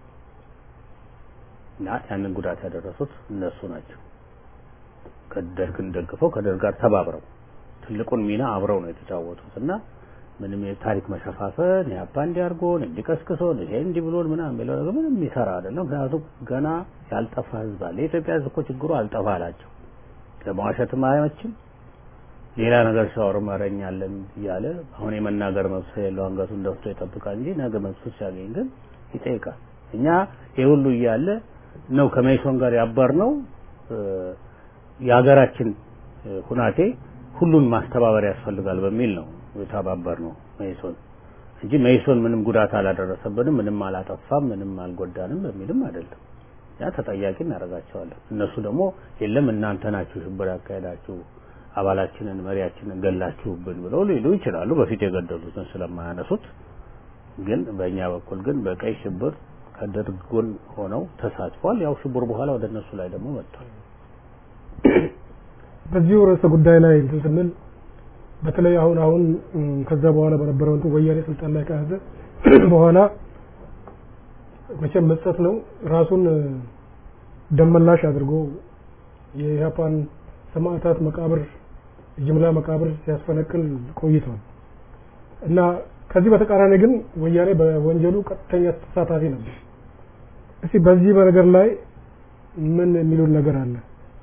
እና ያንን ጉዳት ያደረሱት እነሱ ናቸው። ከደርግን ደግፈው ከደርግ ጋር ተባብረው ትልቁን ሚና አብረው ነው የተጫወቱት እና ምንም የታሪክ መሸፋፈን ያፓ እንዲያርጎን እንዲቀስቅሶን ይሄ እንዲህ ብሎን ምናምን የሚለው ነገር ምንም የሚሰራ አይደለም። ምክንያቱም ገና ያልጠፋ ህዝብ አለ። የኢትዮጵያ ህዝብ እኮ ችግሩ አልጠፋ አላቸው። ለመዋሸትም አይመችም። ሌላ ነገር ሲያወሩ መረኛለን እያለ አሁን የመናገር መብት የለው አንገቱን ደፍቶ ይጠብቃል እንጂ ነገ መብቱ ሲያገኝ ግን ይጠይቃል። እኛ ይህ ሁሉ እያለ ነው ከመኢሶን ጋር ያበር ነው የሀገራችን እ፣ ሁናቴ ሁሉን ማስተባበር ያስፈልጋል በሚል ነው የተባበር ነው መኢሶን እንጂ መኢሶን ምንም ጉዳት አላደረሰብንም፣ ምንም አላጠፋም፣ ምንም አልጎዳንም በሚልም አይደለም። ያ ተጠያቂ እናደርጋቸዋለን። እነሱ ደግሞ የለም እናንተ ናችሁ ሽብር ያካሄዳችሁ አባላችንን መሪያችንን ገላችሁብን ብለው ሊሉ ይችላሉ። በፊት የገደሉትን ስለማያነሱት ግን በእኛ በኩል ግን በቀይ ሽብር ከደርግ ጎን ሆነው ተሳትፏል። ያው ሽብር በኋላ ወደ እነሱ ላይ ደግሞ መጥቷል። በዚሁ ርዕሰ ጉዳይ ላይ እንትን ስንል በተለይ አሁን አሁን እም፣ ከዛ በኋላ በነበረው እንትን ወያኔ ስልጣን ላይ ከያዘ በኋላ መቼም መስጠት ነው ራሱን እ፣ ደመላሽ አድርጎ የኢህአፓን ሰማዕታት መቃብር የጅምላ መቃብር ሲያስፈነቅል ቆይቷል እና ከዚህ በተቃራኒ ግን ወያኔ በወንጀሉ ቀጥተኛ ተሳታፊ ነበር። እስቲ በዚህ በነገር ላይ ምን የሚሉን ነገር አለ?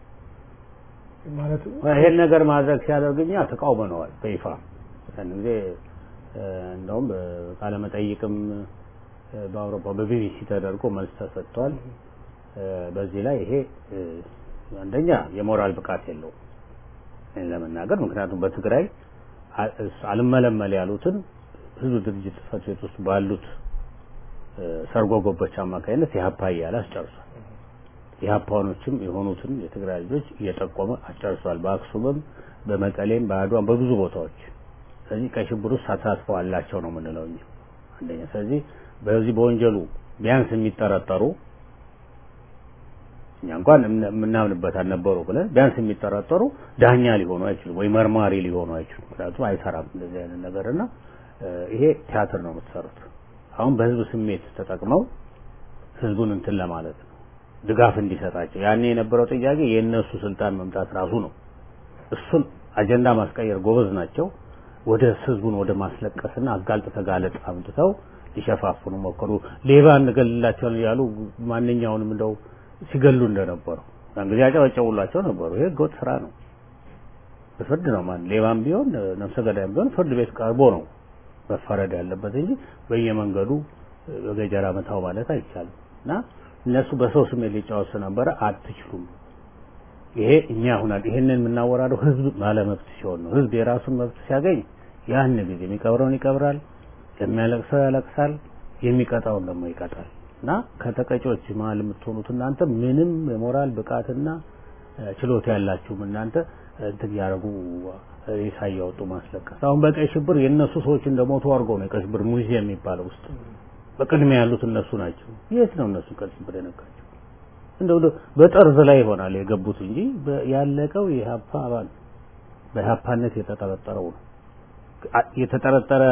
ማለት ይሄን ነገር ማድረግ ሲያደርግ እኛ ተቃውመነዋል በይፋ ያን ጊዜ እ፣ እንደውም ቃለ መጠይቅም እ፣ በአውሮፓ በቢቢሲ ተደርጎ መልስ ተሰጥቷል። እ፣ በዚህ ላይ ይሄ እ፣ አንደኛ የሞራል ብቃት የለውም ይህን ለመናገር ምክንያቱም በትግራይ አ- እስ- አልመለመል ያሉትን ህዝብ ድርጅት ጽሕፈት ቤት ውስጥ ባሉት እ፣ ሰርጎ ገቦች አማካኝነት የሀፓ እያለ አስጨርሷል። የሀፓኖችም የሆኑትን የትግራይ ልጆች እየጠቆመ አስጨርሷል። በአክሱምም፣ በመቀሌም፣ በአድዋም በብዙ ቦታዎች። ስለዚህ ቀይ ሽብር ውስጥ ተሳትፎ አላቸው ነው የምንለው እኛ አንደኛ። ስለዚህ በዚህ በወንጀሉ ቢያንስ የሚጠረጠሩ እኛ እንኳን እምነ- የምናምንበት አልነበሩ ብለን ቢያንስ የሚጠረጠሩ ዳኛ ሊሆኑ አይችሉም ወይ መርማሪ ሊሆኑ አይችሉም። ምክንያቱም አይሰራም እንደዚህ አይነት ነገር እና እ፣ ይሄ ቲያትር ነው የምትሰሩት። አሁን በህዝብ ስሜት ተጠቅመው ህዝቡን እንትን ለማለት ነው ድጋፍ እንዲሰጣቸው። ያኔ የነበረው ጥያቄ የእነሱ ስልጣን መምጣት ራሱ ነው። እሱን አጀንዳ ማስቀየር ጎበዝ ናቸው። ወደ ህዝቡን ወደ ማስለቀስና አጋልጥ ተጋለጥ አምጥተው ሊሸፋፍኑ ሞከሩ። ሌባ እንገልላቸዋለን ያሉ ማንኛውንም እንደው ሲገሉ እንደነበረው ያን ጊዜ ያጨበጨቡላቸው ነበሩ። ይሄ ህገወጥ ስራ ነው። በፍርድ ነው ማን ሌባም ቢሆን ነፍሰ ገዳይም ቢሆን ፍርድ ቤት ቀርቦ ነው መፈረድ ያለበት እንጂ በየመንገዱ በገጀራ መታው ማለት አይቻልም። እና እነሱ በሰው ስሜት ሊጫወቱ ነበረ። አትችሉም። ይሄ እኛ ሁናል ይሄንን የምናወራደው ህዝብ ባለመብት ሲሆን ነው። ህዝብ የራሱን መብት ሲያገኝ ያን ጊዜ የሚቀብረውን ይቀብራል፣ የሚያለቅሰው ያለቅሳል፣ የሚቀጣውን ደግሞ ይቀጣል። እና ከተቀጮች መሀል የምትሆኑት እናንተ ምንም የሞራል ብቃትና እ፣ ችሎታ ያላችሁም እናንተ እንትን ያደረጉ ሬሳ እያወጡ ማስለቀስ። አሁን በቀይ ሽብር የእነሱ ሰዎች እንደሞቱ አድርገው ነው የቀይ ሽብር ሙዚየም የሚባለው ውስጥ በቅድሚያ ያሉት እነሱ ናቸው። የት ነው እነሱ ቀይ ሽብር የነካቸው? እንደው ደ- በጠርዝ ላይ ይሆናል የገቡት እንጂ በ- ያለቀው የኢህአፓ አባል በኢህአፓነት የተጠረጠረው ነው። አ- የተጠረጠረ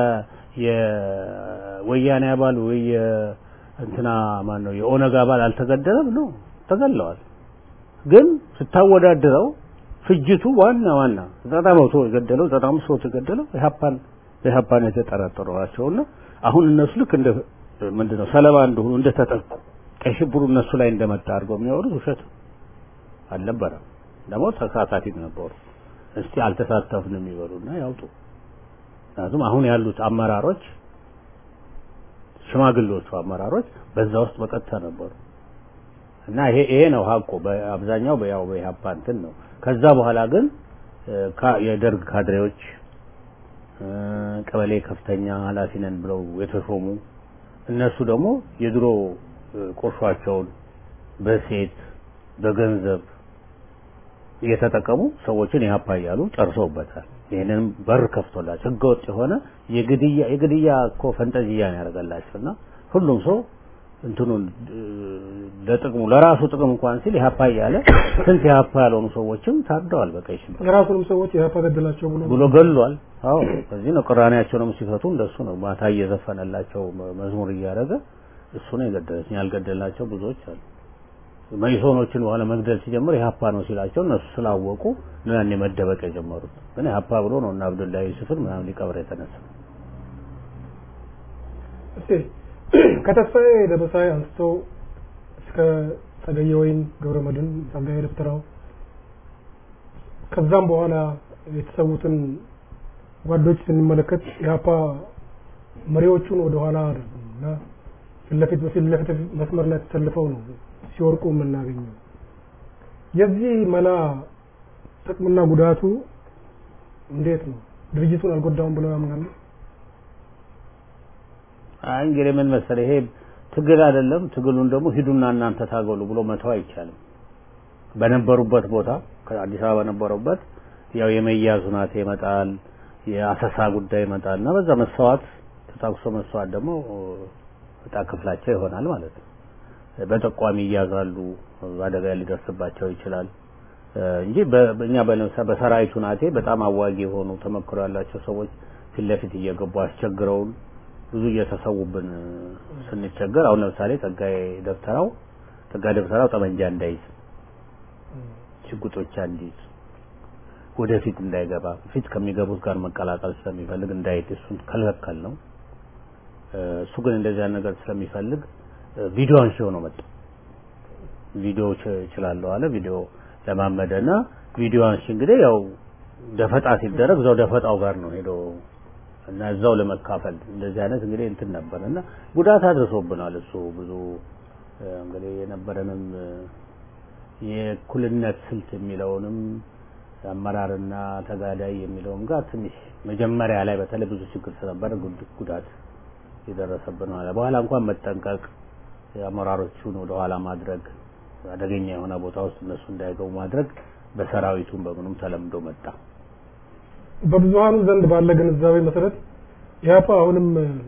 የወያኔ አባል ወይ የ- እንትና ማን ነው የኦነግ አባል አልተገደለም ነው ተገለዋል። ግን ስታወዳድረው ፍጅቱ ዋና ዋና ዘጠና መቶ የገደለው ዘጠና አምስት መቶ የገደለው ኢህአፓን በኢህአፓን የተጠረጠሩ ናቸውና አሁን እነሱ ልክ እንደ ምንድነው ሰለባ እንደሆኑ እንደተጠቁ ቀይ ሽብሩ እነሱ ላይ እንደመጣ አድርገው የሚያወሩት ውሸት አልነበረም። ደግሞ ተሳታፊም ነበሩ። እስቲ አልተሳተፍንም ይበሉና ያውጡ። ምክንያቱም አሁን ያሉት አመራሮች ሽማግሌዎቹ አመራሮች በዛ ውስጥ በቀጥታ ነበሩ እና ይሄ ይሄ ነው ሀቁ። በአብዛኛው በያው በኢህአፓ እንትን ነው። ከዛ በኋላ ግን እ፣ ካ- የደርግ ካድሬዎች እ፣ ቀበሌ ከፍተኛ ኃላፊ ነን ብለው የተሾሙ እነሱ ደግሞ የድሮ እ፣ ቁርሿቸውን በሴት በገንዘብ እየተጠቀሙ ሰዎችን ኢህአፓ እያሉ ጨርሰውበታል። ይህንን በር ከፍቶላቸው ህገወጥ የሆነ የግድያ የግድያ እኮ ፈንጠዝያ ነው ያደረገላቸው እና ሁሉም ሰው እንትኑን እ፣ ለጥቅሙ ለራሱ ጥቅም እንኳን ሲል ኢህአፓ እያለ ስንት ኢህአፓ ያልሆኑ ሰዎችም ታርደዋል በቀይ ሽብር የራሱንም ሰዎች የሀፓ ገደላቸው ብሎ ብሎ ገሏል። አዎ በዚህ ነው ቅራኔያቸውንም ሲፈቱ እንደሱ ነው። ማታ እየዘፈነላቸው መ- መዝሙር እያደረገ እሱ ነው የገደለች። ያልገደላቸው ብዙዎች አሉ። መይሶኖችን በኋላ መግደል ሲጀምር ኢህአፓ ነው ሲላቸው እነሱ ስላወቁ ነው ያኔ መደበቅ የጀመሩት። ግን ኢህአፓ ብሎ ነው እና አብዱላሂ ዩሱፍን ምናምን ሊቀብር የተነሳ እስቲ ከተስፋዬ ደበሳይ አንስቶ እስከ ጸገየ ወይን ገብረመድህን ጸጋዬ ደብተራው ከዛም በኋላ የተሰዉትን ጓዶች ስንመለከት ኢህአፓ መሪዎቹን ወደ ኋላ አደረጉም እና ፊት ለፊት በፊት ለፊት መስመር ላይ ተሰልፈው ነው ሲወርቁ የምናገኘው። የዚህ መላ ጥቅምና ጉዳቱ እንዴት ነው? ድርጅቱን አልጎዳውም ብለው ያምናሉ? አይ እንግዲህ ምን መሰለህ ይሄ ትግል አይደለም። ትግሉን ደግሞ ሂዱና እናንተ ታገሉ ብሎ መተው አይቻልም። በነበሩበት ቦታ ከአዲስ አበባ በነበሩበት ያው የመያዝ ሁናቴ ይመጣል፣ የአሰሳ ጉዳይ ይመጣል እና በዛ መስዋዕት ተታኩሶ መስዋዕት ደግሞ እጣ ክፍላቸው ይሆናል ማለት ነው። በጠቋሚ ይያዛሉ፣ አደጋ ሊደርስባቸው ይችላል። እንጂ በእኛ በለምሳሌ በሰራዊቱ ናቴ በጣም አዋጊ የሆኑ ተመክሮ ያላቸው ሰዎች ፊት ለፊት እየገቡ አስቸግረውን ብዙ እየተሰዉብን ስንቸገር አሁን ለምሳሌ ጸጋዬ ደብተራው ጸጋዬ ደብተራው ጠመንጃ እንዳይዝ ሽጉጦቻ እንዲይዝ ወደፊት እንዳይገባ ፊት ከሚገቡት ጋር መቀላቀል ስለሚፈልግ እንዳይት እሱን ከልከል ነው። እሱ ግን እንደዚያ ነገር ስለሚፈልግ ቪዲዮ አንሺ ሆኖ መጣ። ቪዲዮ እችላለሁ አለ። ቪዲዮ ለማመደና ቪዲዮ አንሺ እንግዲህ ያው ደፈጣ ሲደረግ እዛው ደፈጣው ጋር ነው ሄዶ እና እዛው ለመካፈል እንደዚህ አይነት እንግዲህ እንትን ነበር እና ጉዳት አድርሶብናል። እሱ ብዙ እንግዲህ የነበረንም የእኩልነት ስልት የሚለውንም አመራርና ተጋዳይ የሚለውም ጋር ትንሽ መጀመሪያ ላይ በተለይ ብዙ ችግር ስለነበረ ጉዳት የደረሰብን ማለት በኋላ እንኳን መጠንቀቅ አመራሮቹን ወደ ኋላ ማድረግ አደገኛ የሆነ ቦታ ውስጥ እነሱ እንዳይገቡ ማድረግ በሰራዊቱም በምኑም ተለምዶ መጣ። በብዙሃኑ ዘንድ ባለ ግንዛቤ መሰረት ኢህአፓ አሁንም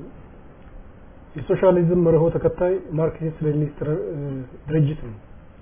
የሶሻሊዝም መርሆ ተከታይ ማርክሲስት ሌኒኒስት ድርጅት ነው።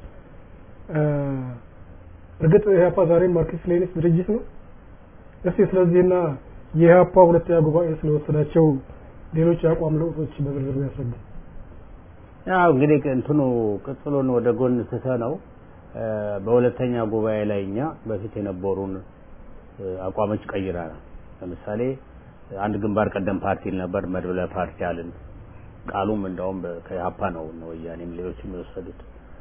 እርግጥ ኢህአፓ ዛሬም ማርክሲስት ሌኒኒስት ድርጅት ነው። እስቲ ስለዚህና የኢህአፓ ሁለተኛ ጉባኤ ስለወሰዳቸው ሌሎች የአቋም ለውጦች በዝርዝር ያስረዱ። ያው እንግዲህ እንትኑ ቅጽሉን ወደ ጎን ትተ ነው በሁለተኛ ጉባኤ ላይ እኛ በፊት የነበሩን አቋሞች ቀይረናል። ለምሳሌ አንድ ግንባር ቀደም ፓርቲ ነበር፣ መድብለ ፓርቲ አልን። ቃሉም እንደውም ከኢህአፓ ነው ነው ወያኔም ሌሎችም የወሰዱት።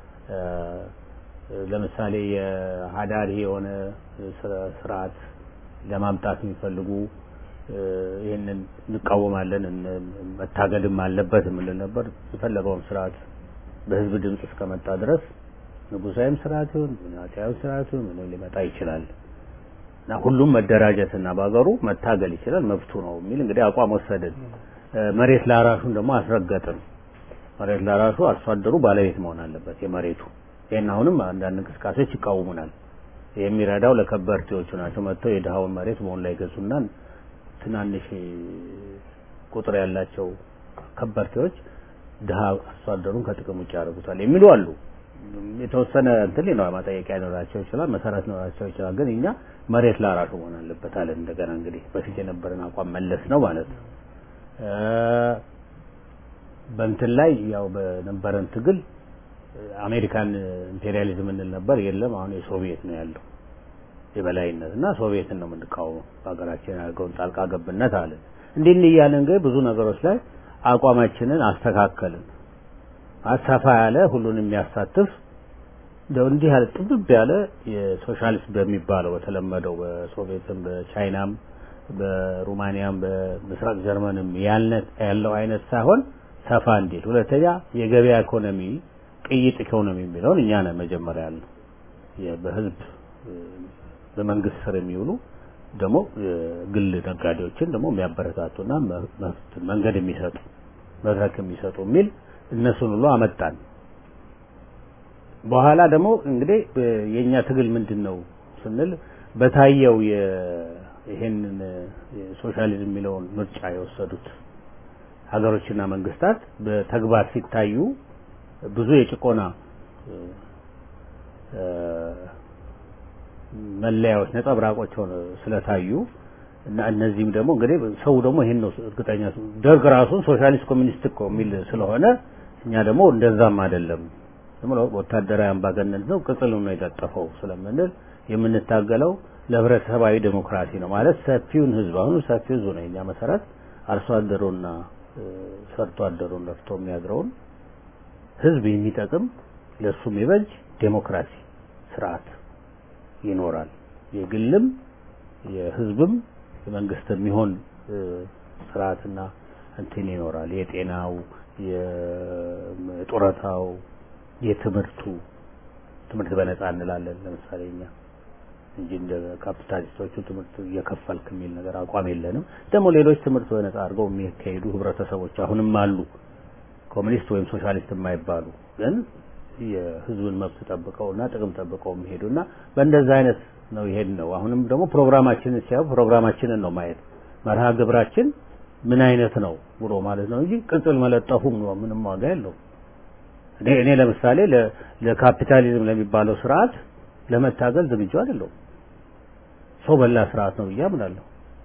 ለምሳሌ የሀዳሪ የሆነ ስርዓት ለማምጣት የሚፈልጉ ይህንን እንቃወማለን፣ መታገድም አለበት የምንል ነበር። የፈለገውም ስርዓት በህዝብ ድምፅ እስከመጣ ድረስ ንጉሳዊም ስርዓት ይሁን ምናጤያዊ ስርዓት ይሁን ምን ሊመጣ ይችላል እና ሁሉም መደራጀትና በሀገሩ መታገል ይችላል መብቱ ነው የሚል እንግዲህ አቋም ወሰድን። መሬት ላራሹን ደግሞ አስረገጥን። መሬት ላራሹ አርሶ አደሩ ባለቤት መሆን አለበት የመሬቱ። ይህን አሁንም አንዳንድ እንቅስቃሴዎች ይቃወሙናል። የሚረዳው ለከበርቴዎቹ ናቸው። መጥተው የድሃውን መሬት መሆን ላይ ገዙና ትናንሽ ቁጥር ያላቸው ከበርቴዎች ድሃ አርሶ አደሩን ከጥቅም ውጭ ያደርጉታል የሚሉ አሉ። የተወሰነ እንትን ነው ማጠየቂያ ሊኖራቸው ይችላል፣ መሰረት ሊኖራቸው ይችላል። ግን እኛ መሬት ላራሹ መሆን አለበት አለ። እንደገና እንግዲህ በፊት የነበረን አቋም መለስ ነው ማለት ነው። በእንትን ላይ ያው በነበረን ትግል አሜሪካን ኢምፔሪያሊዝም እንል ነበር። የለም አሁን የሶቪየት ነው ያለው የበላይነት እና ሶቪየትን ነው የምንቃወመው። በሀገራችን ያደርገውን ጣልቃ ገብነት አለን። እንዲህ እንዲህ እያለን ግን ብዙ ነገሮች ላይ አቋማችንን አስተካከልን። ሰፋ ያለ ሁሉን የሚያሳትፍ እንደው እንዲህ ያለ ጥብብ ያለ የሶሻሊስት በሚባለው በተለመደው በሶቪየትም በቻይናም በሩማኒያም በምስራቅ ጀርመንም ያለው አይነት ሳይሆን ሰፋ እንዲል፣ ሁለተኛ የገበያ ኢኮኖሚ ቅይጥ ኢኮኖሚ የሚለውን እኛ ነን መጀመሪያ ያለው በህዝብ በመንግስት ስር የሚውሉ ደግሞ ግል ነጋዴዎችን ደግሞ የሚያበረታቱና መንገድ የሚሰጡ መድረክ የሚሰጡ የሚል እነሱን ሁሉ አመጣን። በኋላ ደግሞ እንግዲህ የኛ ትግል ምንድን ነው ስንል በታየው ይሄንን ሶሻሊዝም የሚለውን ምርጫ የወሰዱት ሀገሮችና መንግስታት በተግባር ሲታዩ ብዙ የጭቆና መለያዎች ነጸብራቆች ሆነው ስለታዩ እና እነዚህም ደግሞ እንግዲህ ሰው ደግሞ ይሄን ነው እርግጠኛ ደርግ ራሱን ሶሻሊስት ኮሚኒስት እኮ የሚል ስለሆነ እኛ ደግሞ እንደዛም አይደለም ዝም ብሎ ወታደራዊ አምባገነን ነው ቅጽል ነው የጠጠፈው ስለምንል የምንታገለው ለህብረተሰባዊ ዴሞክራሲ ነው ማለት ሰፊውን ህዝብ አሁን ሰፊው ህዝብ ነው የኛ መሰረት አርሶ አደሩና ሰርቶ አደሩን ለፍቶ የሚያድረውን ህዝብ የሚጠቅም ለሱ የሚበጅ ዴሞክራሲ ስርዓት ይኖራል። የግልም የህዝብም የመንግስት የሚሆን ስርዓትና እንትን ይኖራል። የጤናው፣ የጡረታው፣ የትምህርቱ ትምህርት በነፃ እንላለን ለምሳሌ እኛ እንጂ እንደ ካፒታሊስቶቹ ትምህርት እየከፈልክ የሚል ነገር አቋም የለንም። ደግሞ ሌሎች ትምህርት በነፃ አድርገው የሚካሄዱ ህብረተሰቦች አሁንም አሉ። ኮሚኒስት ወይም ሶሻሊስት የማይባሉ ግን የህዝብን መብት ጠብቀውና ጥቅም ጠብቀው የሚሄዱና በእንደዛ አይነት ነው ይሄድ ነው። አሁንም ደግሞ ፕሮግራማችንን ሲያዩ ፕሮግራማችንን ነው ማየት መርሃ ግብራችን ምን አይነት ነው ብሎ ማለት ነው እንጂ ቅጽል መለጠፉ ምንም ዋጋ የለው። እኔ እኔ ለምሳሌ ለካፒታሊዝም ለሚባለው ስርዓት ለመታገል ዝግጁ አይደለሁም። ሰው በላ ስርዓት ነው ብዬ አምናለሁ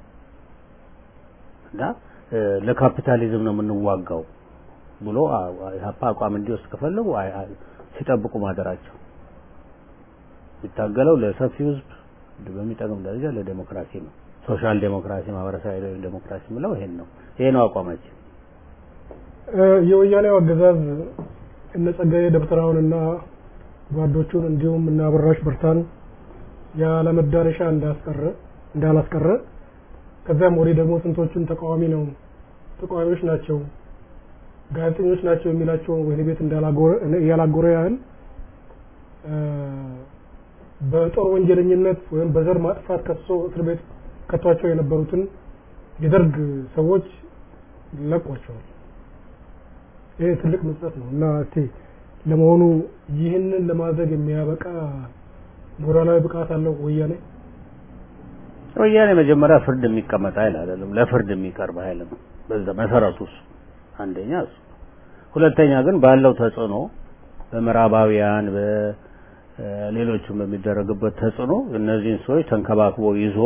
እና ለካፒታሊዝም ነው የምንዋጋው ብሎ ኢህአፓ አቋም እንዲወስድ ከፈለጉ ሲጠብቁ ማደራቸው የሚታገለው ለሰፊው ህዝብ በሚጠቅም ደረጃ ለዴሞክራሲ ነው። ሶሻል ዴሞክራሲ፣ ማህበረሰባዊ ዴሞክራሲ የምለው ይሄን ነው። ይሄ ነው አቋማችን። የወያኔው አገዛዝ እነ ጸጋዬ ደብተራውንና ጓዶቹን እንዲሁም እነ አበራሽ በርታን ያለ መዳረሻ እንዳስቀረ እንዳላስቀረ ከዚያም ወዲህ ደግሞ ስንቶቹን ተቃዋሚ ነው ተቃዋሚዎች ናቸው ጋዜጠኞች ናቸው የሚላቸውን ወህኒ ቤት እንዳላጎረ ያህል በጦር ወንጀለኝነት ወይም በዘር ማጥፋት ከሶ እስር ቤት ከቷቸው የነበሩትን የደርግ ሰዎች ለቋቸዋል። ይሄ ትልቅ ምጸት ነው እና እስቲ ለመሆኑ ይህንን ለማድረግ የሚያበቃ ሞራላዊ ብቃት አለው ወያኔ? ወያኔ መጀመሪያ ፍርድ የሚቀመጥ ኃይል አይደለም፣ ለፍርድ የሚቀርብ ኃይል ነው። በዛ መሰረቱ እሱ አንደኛ እሱ። ሁለተኛ ግን ባለው ተጽዕኖ በምዕራባውያን በሌሎችም በሚደረግበት ተጽዕኖ እነዚህን ሰዎች ተንከባክቦ ይዞ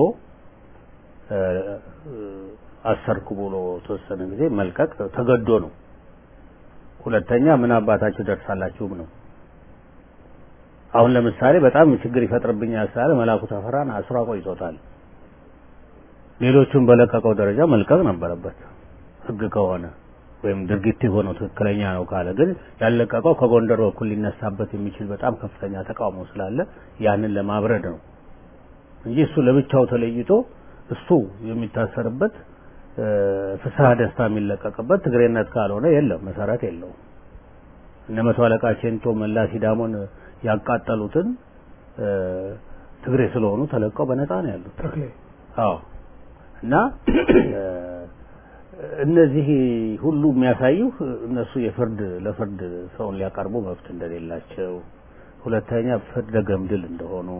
አሰርኩ ብሎ ተወሰነ ጊዜ መልቀቅ ተገዶ ነው። ሁለተኛ ምን አባታችሁ ደርሳላችሁም ነው። አሁን ለምሳሌ በጣም ችግር ይፈጥርብኛል ስላለ መላኩ ተፈራን አስሮ ቆይቶታል። ሌሎቹን በለቀቀው ደረጃ መልቀቅ ነበረበት ህግ ከሆነ ወይም ድርጊት የሆነው ትክክለኛ ነው ካለ ግን ያለቀቀው ከጎንደር በኩል ሊነሳበት የሚችል በጣም ከፍተኛ ተቃውሞ ስላለ ያንን ለማብረድ ነው እንጂ እሱ ለብቻው ተለይቶ እሱ የሚታሰርበት ፍስሐ ደስታ የሚለቀቅበት ትግሬነት ካልሆነ የለም፣ መሰረት የለውም። እነ መቶ አለቃ ቼንቶ መላ ሲዳሞን ያቃጠሉትን ትግሬ ስለሆኑ ተለቀው በነፃ ነው ያሉት። ተክሌ አዎ እና እነዚህ ሁሉ የሚያሳዩ እነሱ የፍርድ ለፍርድ ሰውን ሊያቀርቡ መብት እንደሌላቸው፣ ሁለተኛ ፍርደ ገምድል እንደሆኑ፣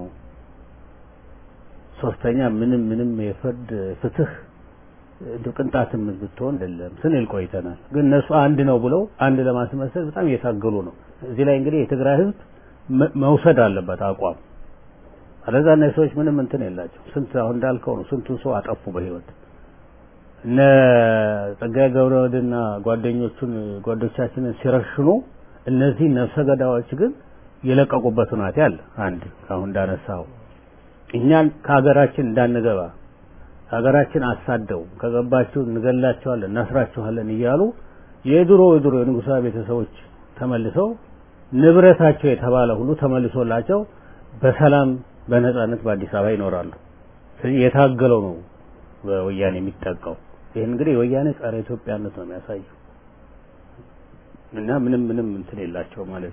ሶስተኛ ምንም ምንም የፍርድ ፍትህ እንደው ቅንጣትም ብትሆን አይደለም ስንል ቆይተናል። ግን እነሱ አንድ ነው ብለው አንድ ለማስመሰል በጣም እየታገሉ ነው። እዚህ ላይ እንግዲህ የትግራይ ህዝብ መውሰድ አለበት አቋም። አለዛ እነዚህ ሰዎች ምንም እንትን የላቸው። ስንት አሁን እንዳልከው ነው ስንቱን ሰው አጠፉ በህይወት እነ ጸጋዬ ገብረወልድና ጓደኞቹን ጓዶቻችንን ሲረሽኑ እነዚህ ነፍሰ ገዳዮች ግን የለቀቁበት ሁናቴ አለ። አንድ አሁን እንዳነሳው እኛን ከሀገራችን እንዳንገባ ሀገራችን አሳደው ከገባችሁ እንገላቸዋለን፣ እናስራችኋለን እያሉ የድሮ የድሮ የንጉሳዊ ቤተሰቦች ተመልሰው ንብረታቸው የተባለ ሁሉ ተመልሶላቸው በሰላም በነጻነት በአዲስ አበባ ይኖራሉ። ስለዚህ የታገለው ነው በወያኔ የሚጠቃው። ይህን እንግዲህ የወያኔ ጸረ ኢትዮጵያነት ነው የሚያሳየው እና ምንም ምንም እንትን የላቸው ማለት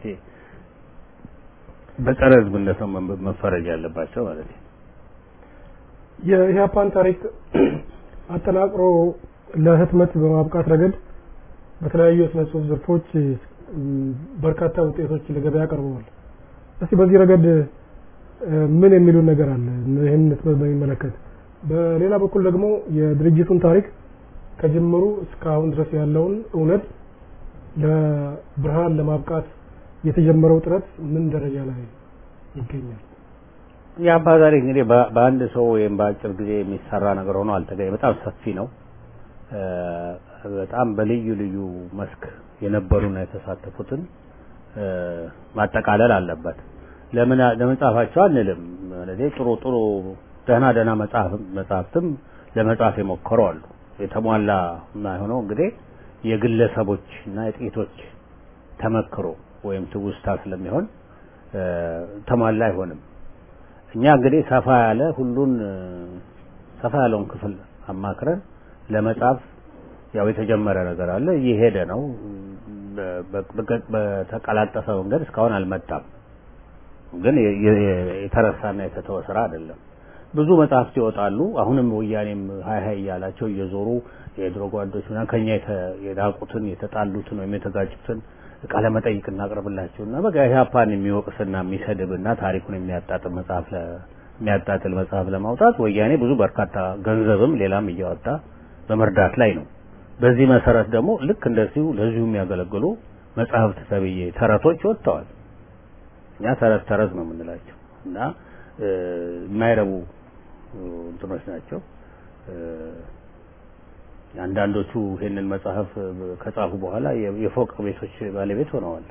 በጸረ ህዝብነት ነው መፈረጅ ያለባቸው ማለት ነው። የኢህአፓን ታሪክ አጠናቅሮ ለህትመት በማብቃት ረገድ በተለያዩ የስነ ጽሁፍ ዘርፎች በርካታ ውጤቶች ለገበያ ቀርበዋል። እስቲ በዚህ ረገድ ምን የሚሉን ነገር አለ? ይህን ህትመት በሚመለከት በሌላ በኩል ደግሞ የድርጅቱን ታሪክ ከጅምሩ እስካሁን ድረስ ያለውን እውነት ለብርሃን ለማብቃት የተጀመረው ጥረት ምን ደረጃ ላይ ይገኛል? የአባ ታሪክ እንግዲህ በአንድ ሰው ወይም በአጭር ጊዜ የሚሰራ ነገር ሆኖ አልተገኘ። በጣም ሰፊ ነው። በጣም በልዩ ልዩ መስክ የነበሩና የተሳተፉትን ማጠቃለል አለበት። ለምን ለመጻፋቸው አንልም። ማለት ጥሩ ጥሩ ደህና ደህና መጽሐፍ መጽሐፍትም ለመጻፍ የሞከሩ አሉ። የተሟላ የማይሆነው እንግዲህ የግለሰቦች እና የጥቂቶች ተመክሮ ወይም ትውስታ ስለሚሆን ተሟላ አይሆንም። እኛ እንግዲህ ሰፋ ያለ ሁሉን ሰፋ ያለውን ክፍል አማክረን ለመጻፍ ያው የተጀመረ ነገር አለ፣ እየሄደ ነው። በተቀላጠፈ መንገድ እስካሁን አልመጣም። ግን የተረሳና የተተወ ስራ አይደለም። ብዙ መጽሐፍት ይወጣሉ። አሁንም ወያኔም ሀይ ሀይ እያላቸው እየዞሩ የድሮ ጓዶች ምናምን ከኛ የዳቁትን የተጣሉትን ወይም የተጋጩትን ቃለ መጠይቅ እናቅርብላቸውና በቃ ኢህአፓን የሚወቅስና የሚሰድብና ታሪኩን የሚያጣጥል መጽሐፍ የሚያጣጥል መጽሐፍ ለማውጣት ወያኔ ብዙ በርካታ ገንዘብም ሌላም እያወጣ በመርዳት ላይ ነው። በዚህ መሰረት ደግሞ ልክ እንደዚሁ ለዚሁ የሚያገለግሉ መጽሐፍት ተብዬ ተረቶች ወጥተዋል። እኛ ተረት ተረት ነው የምንላቸው። እና የማይረቡ እንትኖች ናቸው። አንዳንዶቹ ይሄንን መጽሐፍ ከጻፉ በኋላ የፎቅ ቤቶች ባለቤት ሆነዋል።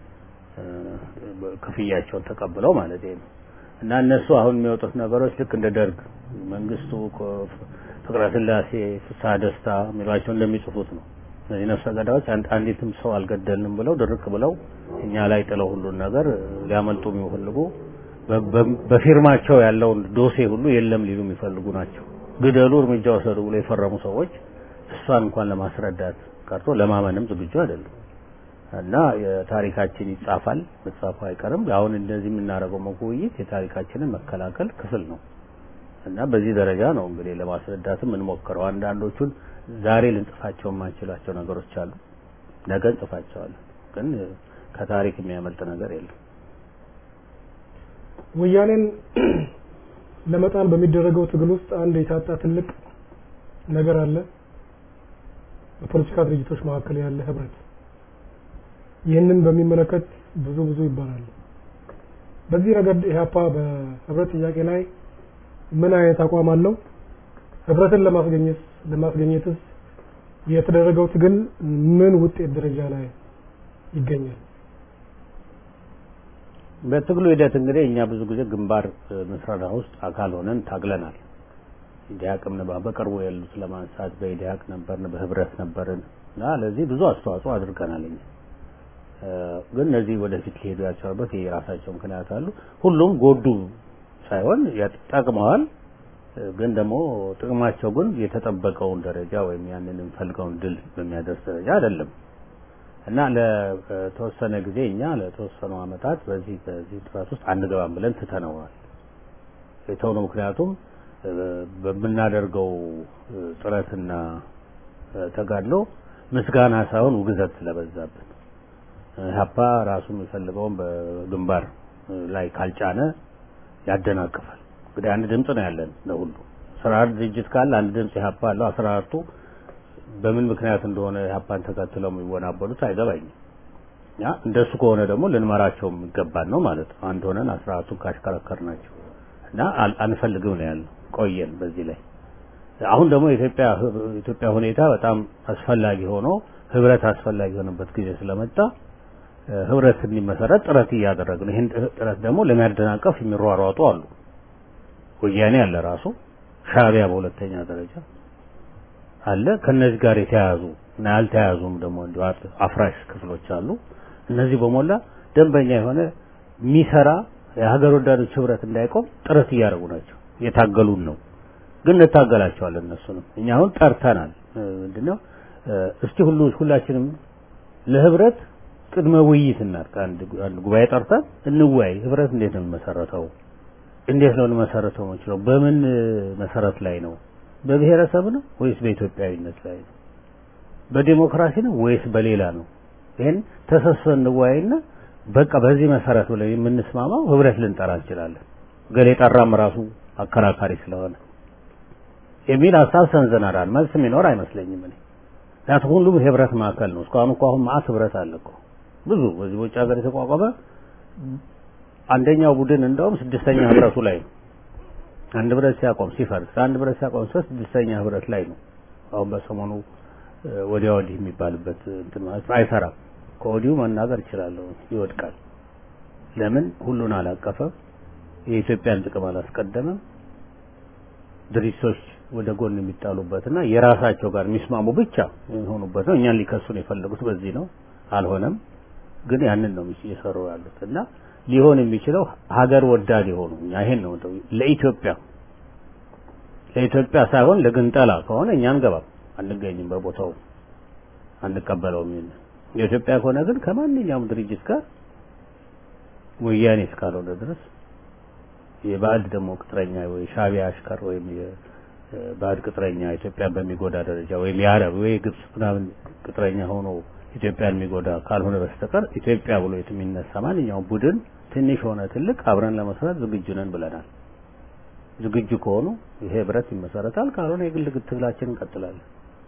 ክፍያቸውን ተቀብለው ማለት ነው። እና እነሱ አሁን የሚወጡት ነገሮች ልክ እንደ ደርግ መንግስቱ፣ ፍቅረ ስላሴ፣ ፍስሐ ደስታ የሚሏቸው እንደሚጽፉት ነው። እነዚህ ነፍሰ ገዳዮች አንዲትም ሰው አልገደልንም ብለው ድርቅ ብለው እኛ ላይ ጥለው ሁሉን ነገር ሊያመልጡ የሚፈልጉ በፊርማቸው ያለውን ዶሴ ሁሉ የለም ሊሉ የሚፈልጉ ናቸው። ግደሉ፣ እርምጃ ወሰዱ ብሎ የፈረሙ ሰዎች እሷን እንኳን ለማስረዳት ቀርቶ ለማመንም ዝግጁ አይደሉም። እና የታሪካችን ይጻፋል፣ መጻፉ አይቀርም። አሁን እንደዚህ የምናደርገው ውይይት የታሪካችንን መከላከል ክፍል ነው እና በዚህ ደረጃ ነው እንግዲህ ለማስረዳትም እንሞክረው። አንዳንዶቹን ዛሬ ልንጽፋቸው የማንችላቸው ነገሮች አሉ፣ ነገ እንጽፋቸዋለን። ግን ከታሪክ የሚያመልጥ ነገር የለም። ወያኔን ለመጣል በሚደረገው ትግል ውስጥ አንድ የታጣ ትልቅ ነገር አለ። በፖለቲካ ድርጅቶች መካከል ያለ ህብረት። ይህንን በሚመለከት ብዙ ብዙ ይባላል። በዚህ ረገድ ኢህአፓ በህብረት ጥያቄ ላይ ምን አይነት አቋም አለው? ህብረትን ለማስገኘት ለማስገኘትስ የተደረገው ትግል ምን ውጤት ደረጃ ላይ ይገኛል? በትግሉ ሂደት እንግዲህ እኛ ብዙ ጊዜ ግንባር ምስረታ ውስጥ አካል ሆነን ታግለናል። ኢዲያቅም ነበር በቅርቡ ያሉት ለማንሳት በኢዲያቅ ነበርን፣ በህብረት ነበርን እና ለዚህ ብዙ አስተዋጽኦ አድርገናል። እኛ ግን እነዚህ ወደፊት ሊሄዱ ያልቻሉበት የራሳቸው ምክንያት አሉ። ሁሉም ጎዱ ሳይሆን ጠቅመዋል። ግን ደግሞ ጥቅማቸው ግን የተጠበቀውን ደረጃ ወይም ያንን የምፈልገውን ድል በሚያደርስ ደረጃ አይደለም እና ለተወሰነ ጊዜ እኛ ለተወሰኑ አመታት በዚህ በዚህ ጥረት ውስጥ አንገባም ብለን ትተነዋል። የተውነው ምክንያቱም በምናደርገው ጥረትና ተጋድሎ ምስጋና ሳይሆን ውግዘት ስለበዛብን ሀፓ ራሱ የሚፈልገውን በግንባር ላይ ካልጫነ ያደናቅፋል። እንግዲህ አንድ ድምጽ ነው ያለን ለሁሉ ስራ ድርጅት ካለ አንድ ድምጽ ኢህአፓ አለው። አስራ አራቱ በምን ምክንያት እንደሆነ ኢህአፓን ተከትለው የሚወናበሉት አይገባኝም። ያ እንደሱ ከሆነ ደግሞ ልንመራቸው የሚገባን ነው ማለት ነው። አንድ ሆነን አስራ አራቱን ካሽከረከር ናቸው እና አንፈልግም ነው ያለው። ቆየን በዚህ ላይ አሁን ደግሞ የኢትዮጵያ ኢትዮጵያ ሁኔታ በጣም አስፈላጊ ሆኖ ህብረት አስፈላጊ የሆነበት ጊዜ ስለመጣ ህብረት እንዲመሰረት ጥረት እያደረግን ይህን ጥረት ደግሞ ለሚያደናቀፍ የሚሯሯጡ አሉ። ወያኔ አለ ራሱ ሻዕቢያ በሁለተኛ ደረጃ አለ። ከነዚህ ጋር የተያያዙ እና ያልተያያዙም ደግሞ እንዲሁ አፍራሽ ክፍሎች አሉ። እነዚህ በሞላ ደንበኛ የሆነ የሚሰራ የሀገር ወዳዶች ህብረት እንዳይቆም ጥረት እያደረጉ ናቸው። እየታገሉን ነው። ግን እንታገላቸዋለን። እነሱንም እኛ አሁን ጠርተናል። ምንድነው እስቲ ሁሉ ሁላችንም ለህብረት ቅድመ ውይይት እናድርግ። አንድ አንድ ጉባኤ ጠርተን እንወያይ። ህብረት እንዴት ነው የሚመሰረተው? እንዴት ነው ልመሰረተው የምችለው? በምን መሰረት ላይ ነው? በብሔረሰብ ነው ወይስ በኢትዮጵያዊነት ላይ ነው? በዲሞክራሲ ነው ወይስ በሌላ ነው? ይሄን ተሰብስበን እንወያይና በቃ በዚህ መሰረት ብለን የምንስማማው ህብረት ልንጠራ እንችላለን። ገሌ ጠራም ራሱ አከራካሪ ስለሆነ የሚል ሀሳብ ሰንዘናራል። መልስ የሚኖር አይመስለኝም እኔ ምክንያቱም ሁሉም የህብረት ማዕከል ነው። እስካሁን እኮ አሁን ማአት ህብረት አለ እኮ ብዙ በዚህ በውጭ ሀገር የተቋቋመ አንደኛው ቡድን እንደውም ስድስተኛ ህብረቱ ላይ ነው። አንድ ህብረት ሲያቆም ሲፈርስ፣ አንድ ህብረት ሲያቆም ሶስት ስድስተኛ ህብረት ላይ ነው። አሁን በሰሞኑ ወዲያ ወዲህ የሚባልበት እንትን ማለት ነው። አይሰራም። ከወዲሁ መናገር እችላለሁ፣ ይወድቃል። ለምን ሁሉን አላቀፈም? የኢትዮጵያን ጥቅም አላስቀደመም። ድርጅቶች ወደ ጎን የሚጣሉበትና የራሳቸው ጋር የሚስማሙ ብቻ የሚሆኑበት ነው። እኛን ሊከሱን የፈለጉት በዚህ ነው። አልሆነም። ግን ያንን ነው እየሰሩ ያሉት እና ሊሆን የሚችለው ሀገር ወዳድ የሆኑ እኛ ይሄን ነው ለኢትዮጵያ ለኢትዮጵያ ሳይሆን ለግንጠላ ከሆነ እኛ አንገባም፣ አንገኝም፣ በቦታው አንቀበለውም። ይሄን የኢትዮጵያ ከሆነ ግን ከማንኛውም ድርጅት ጋር ወያኔ እስካልሆነ ድረስ የባዕድ ደግሞ ቅጥረኛ ወይ ሻዕቢያ አሽከር ወይም የባዕድ ቅጥረኛ ኢትዮጵያን በሚጎዳ ደረጃ ወይም የአረብ ወይ የግብጽ ምናምን ቅጥረኛ ሆኖ ኢትዮጵያን የሚጎዳ ካልሆነ በስተቀር ኢትዮጵያ ብሎ የሚነሳ ማንኛውም ቡድን ትንሽ ሆነ ትልቅ አብረን ለመስራት ዝግጁ ነን ብለናል። ዝግጁ ከሆኑ ይሄ ህብረት ይመሰረታል፣ ካልሆነ የግል ትግላችን እንቀጥላለን።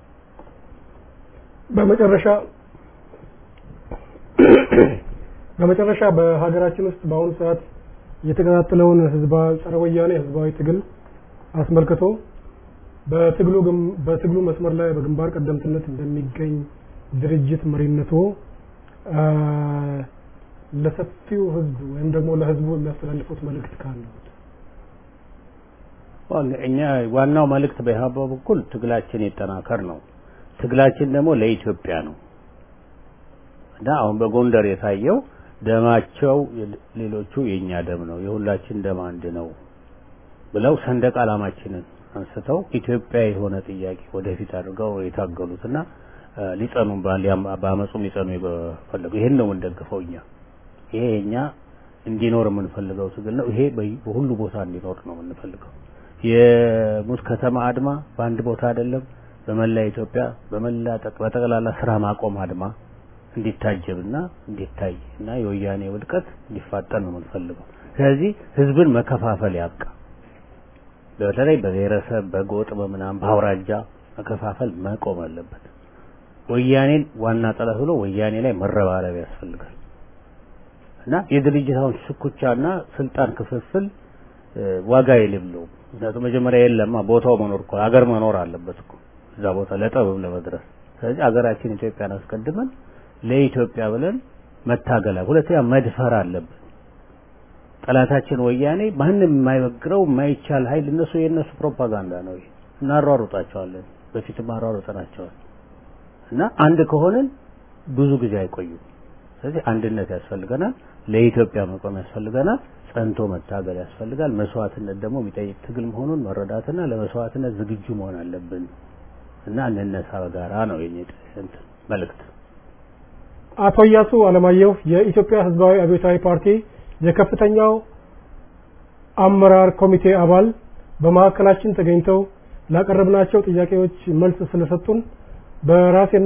በመጨረሻ በመጨረሻ በሀገራችን ውስጥ በአሁኑ ሰዓት የተቀጣጠለውን ህዝባዊ ጸረ ወያኔ ህዝባዊ ትግል አስመልክቶ በትግሉ ግም- በትግሉ መስመር ላይ በግንባር ቀደምትነት እንደሚገኝ ድርጅት መሪነቱ አ፣ ለሰፊው ህዝብ ወይም ደግሞ ለህዝቡ የሚያስተላልፉት መልእክት ካለው ዋል እኛ ዋናው መልእክት በኢህአፓ በኩል ትግላችን ይጠናከር ነው። ትግላችን ደግሞ ለኢትዮጵያ ነው እና አሁን በጎንደር የታየው ደማቸው የሌ- ሌሎቹ የኛ ደም ነው፣ የሁላችን ደም አንድ ነው ብለው ሰንደቅ ዓላማችንን አንስተው ኢትዮጵያ የሆነ ጥያቄ ወደፊት አድርገው የታገሉትና እ፣ ሊጸኑ ባል- በአመፁም ሊጸኑ የፈለጉ ይሄን ነው የምንደግፈው እኛ። ይሄ የኛ እንዲኖር የምንፈልገው ትግል ነው። ይሄ በይ- በሁሉ ቦታ እንዲኖር ነው የምንፈልገው። የሙት ከተማ አድማ በአንድ ቦታ አይደለም፣ በመላ ኢትዮጵያ በመላ ጠቅ- በጠቅላላ ስራ ማቆም አድማ እንዲታጀብና እንዲታይ እና የወያኔ ውድቀት እንዲፋጠን ነው የምንፈልገው። ስለዚህ ህዝብን መከፋፈል ያብቃ። በተለይ በብሔረሰብ በጎጥ በምናም በአውራጃ መከፋፈል መቆም አለበት። ወያኔን ዋና ጠላት ብሎ ወያኔ ላይ መረባረብ ያስፈልጋል እና የድርጅታውን ሽኩቻና ስልጣን ክፍፍል እ፣ ዋጋ የሌለው ምክንያቱም መጀመሪያ የለማ ቦታው መኖር እኮ ሀገር መኖር አለበት እኮ እዛ ቦታ ለጠብም ለመድረስ ስለዚህ ሀገራችን ኢትዮጵያን አስቀድመን ለኢትዮጵያ ብለን መታገል አለ- ሁለተኛ መድፈር አለብን ጠላታችን ወያኔ ማንም የማይበግረው የማይቻል ኃይል እነሱ የእነሱ ፕሮፓጋንዳ ነው ይሄ እናሯሩጣቸዋለን በፊትም አሯሩጠናቸዋል እና አንድ ከሆንን ብዙ ጊዜ አይቆዩም ስለዚህ አንድነት ያስፈልገናል ለኢትዮጵያ መቆም ያስፈልገናል ጸንቶ መታገል ያስፈልጋል መስዋዕትነት ደግሞ የሚጠይቅ ትግል መሆኑን መረዳትና ለመስዋዕትነት ዝግጁ መሆን አለብን እና እንነሳ በጋራ ነው የኔ እንትን መልእክት አቶ እያሱ አለማየሁ የኢትዮጵያ ህዝባዊ አብዮታዊ ፓርቲ የከፍተኛው አመራር ኮሚቴ አባል በማዕከላችን ተገኝተው ላቀረብናቸው ጥያቄዎች መልስ ስለሰጡን በራሴና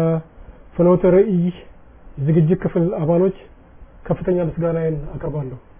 በፍኖተ ርዕይ ዝግጅት ክፍል አባሎች ከፍተኛ ምስጋናዬን አቀርባለሁ።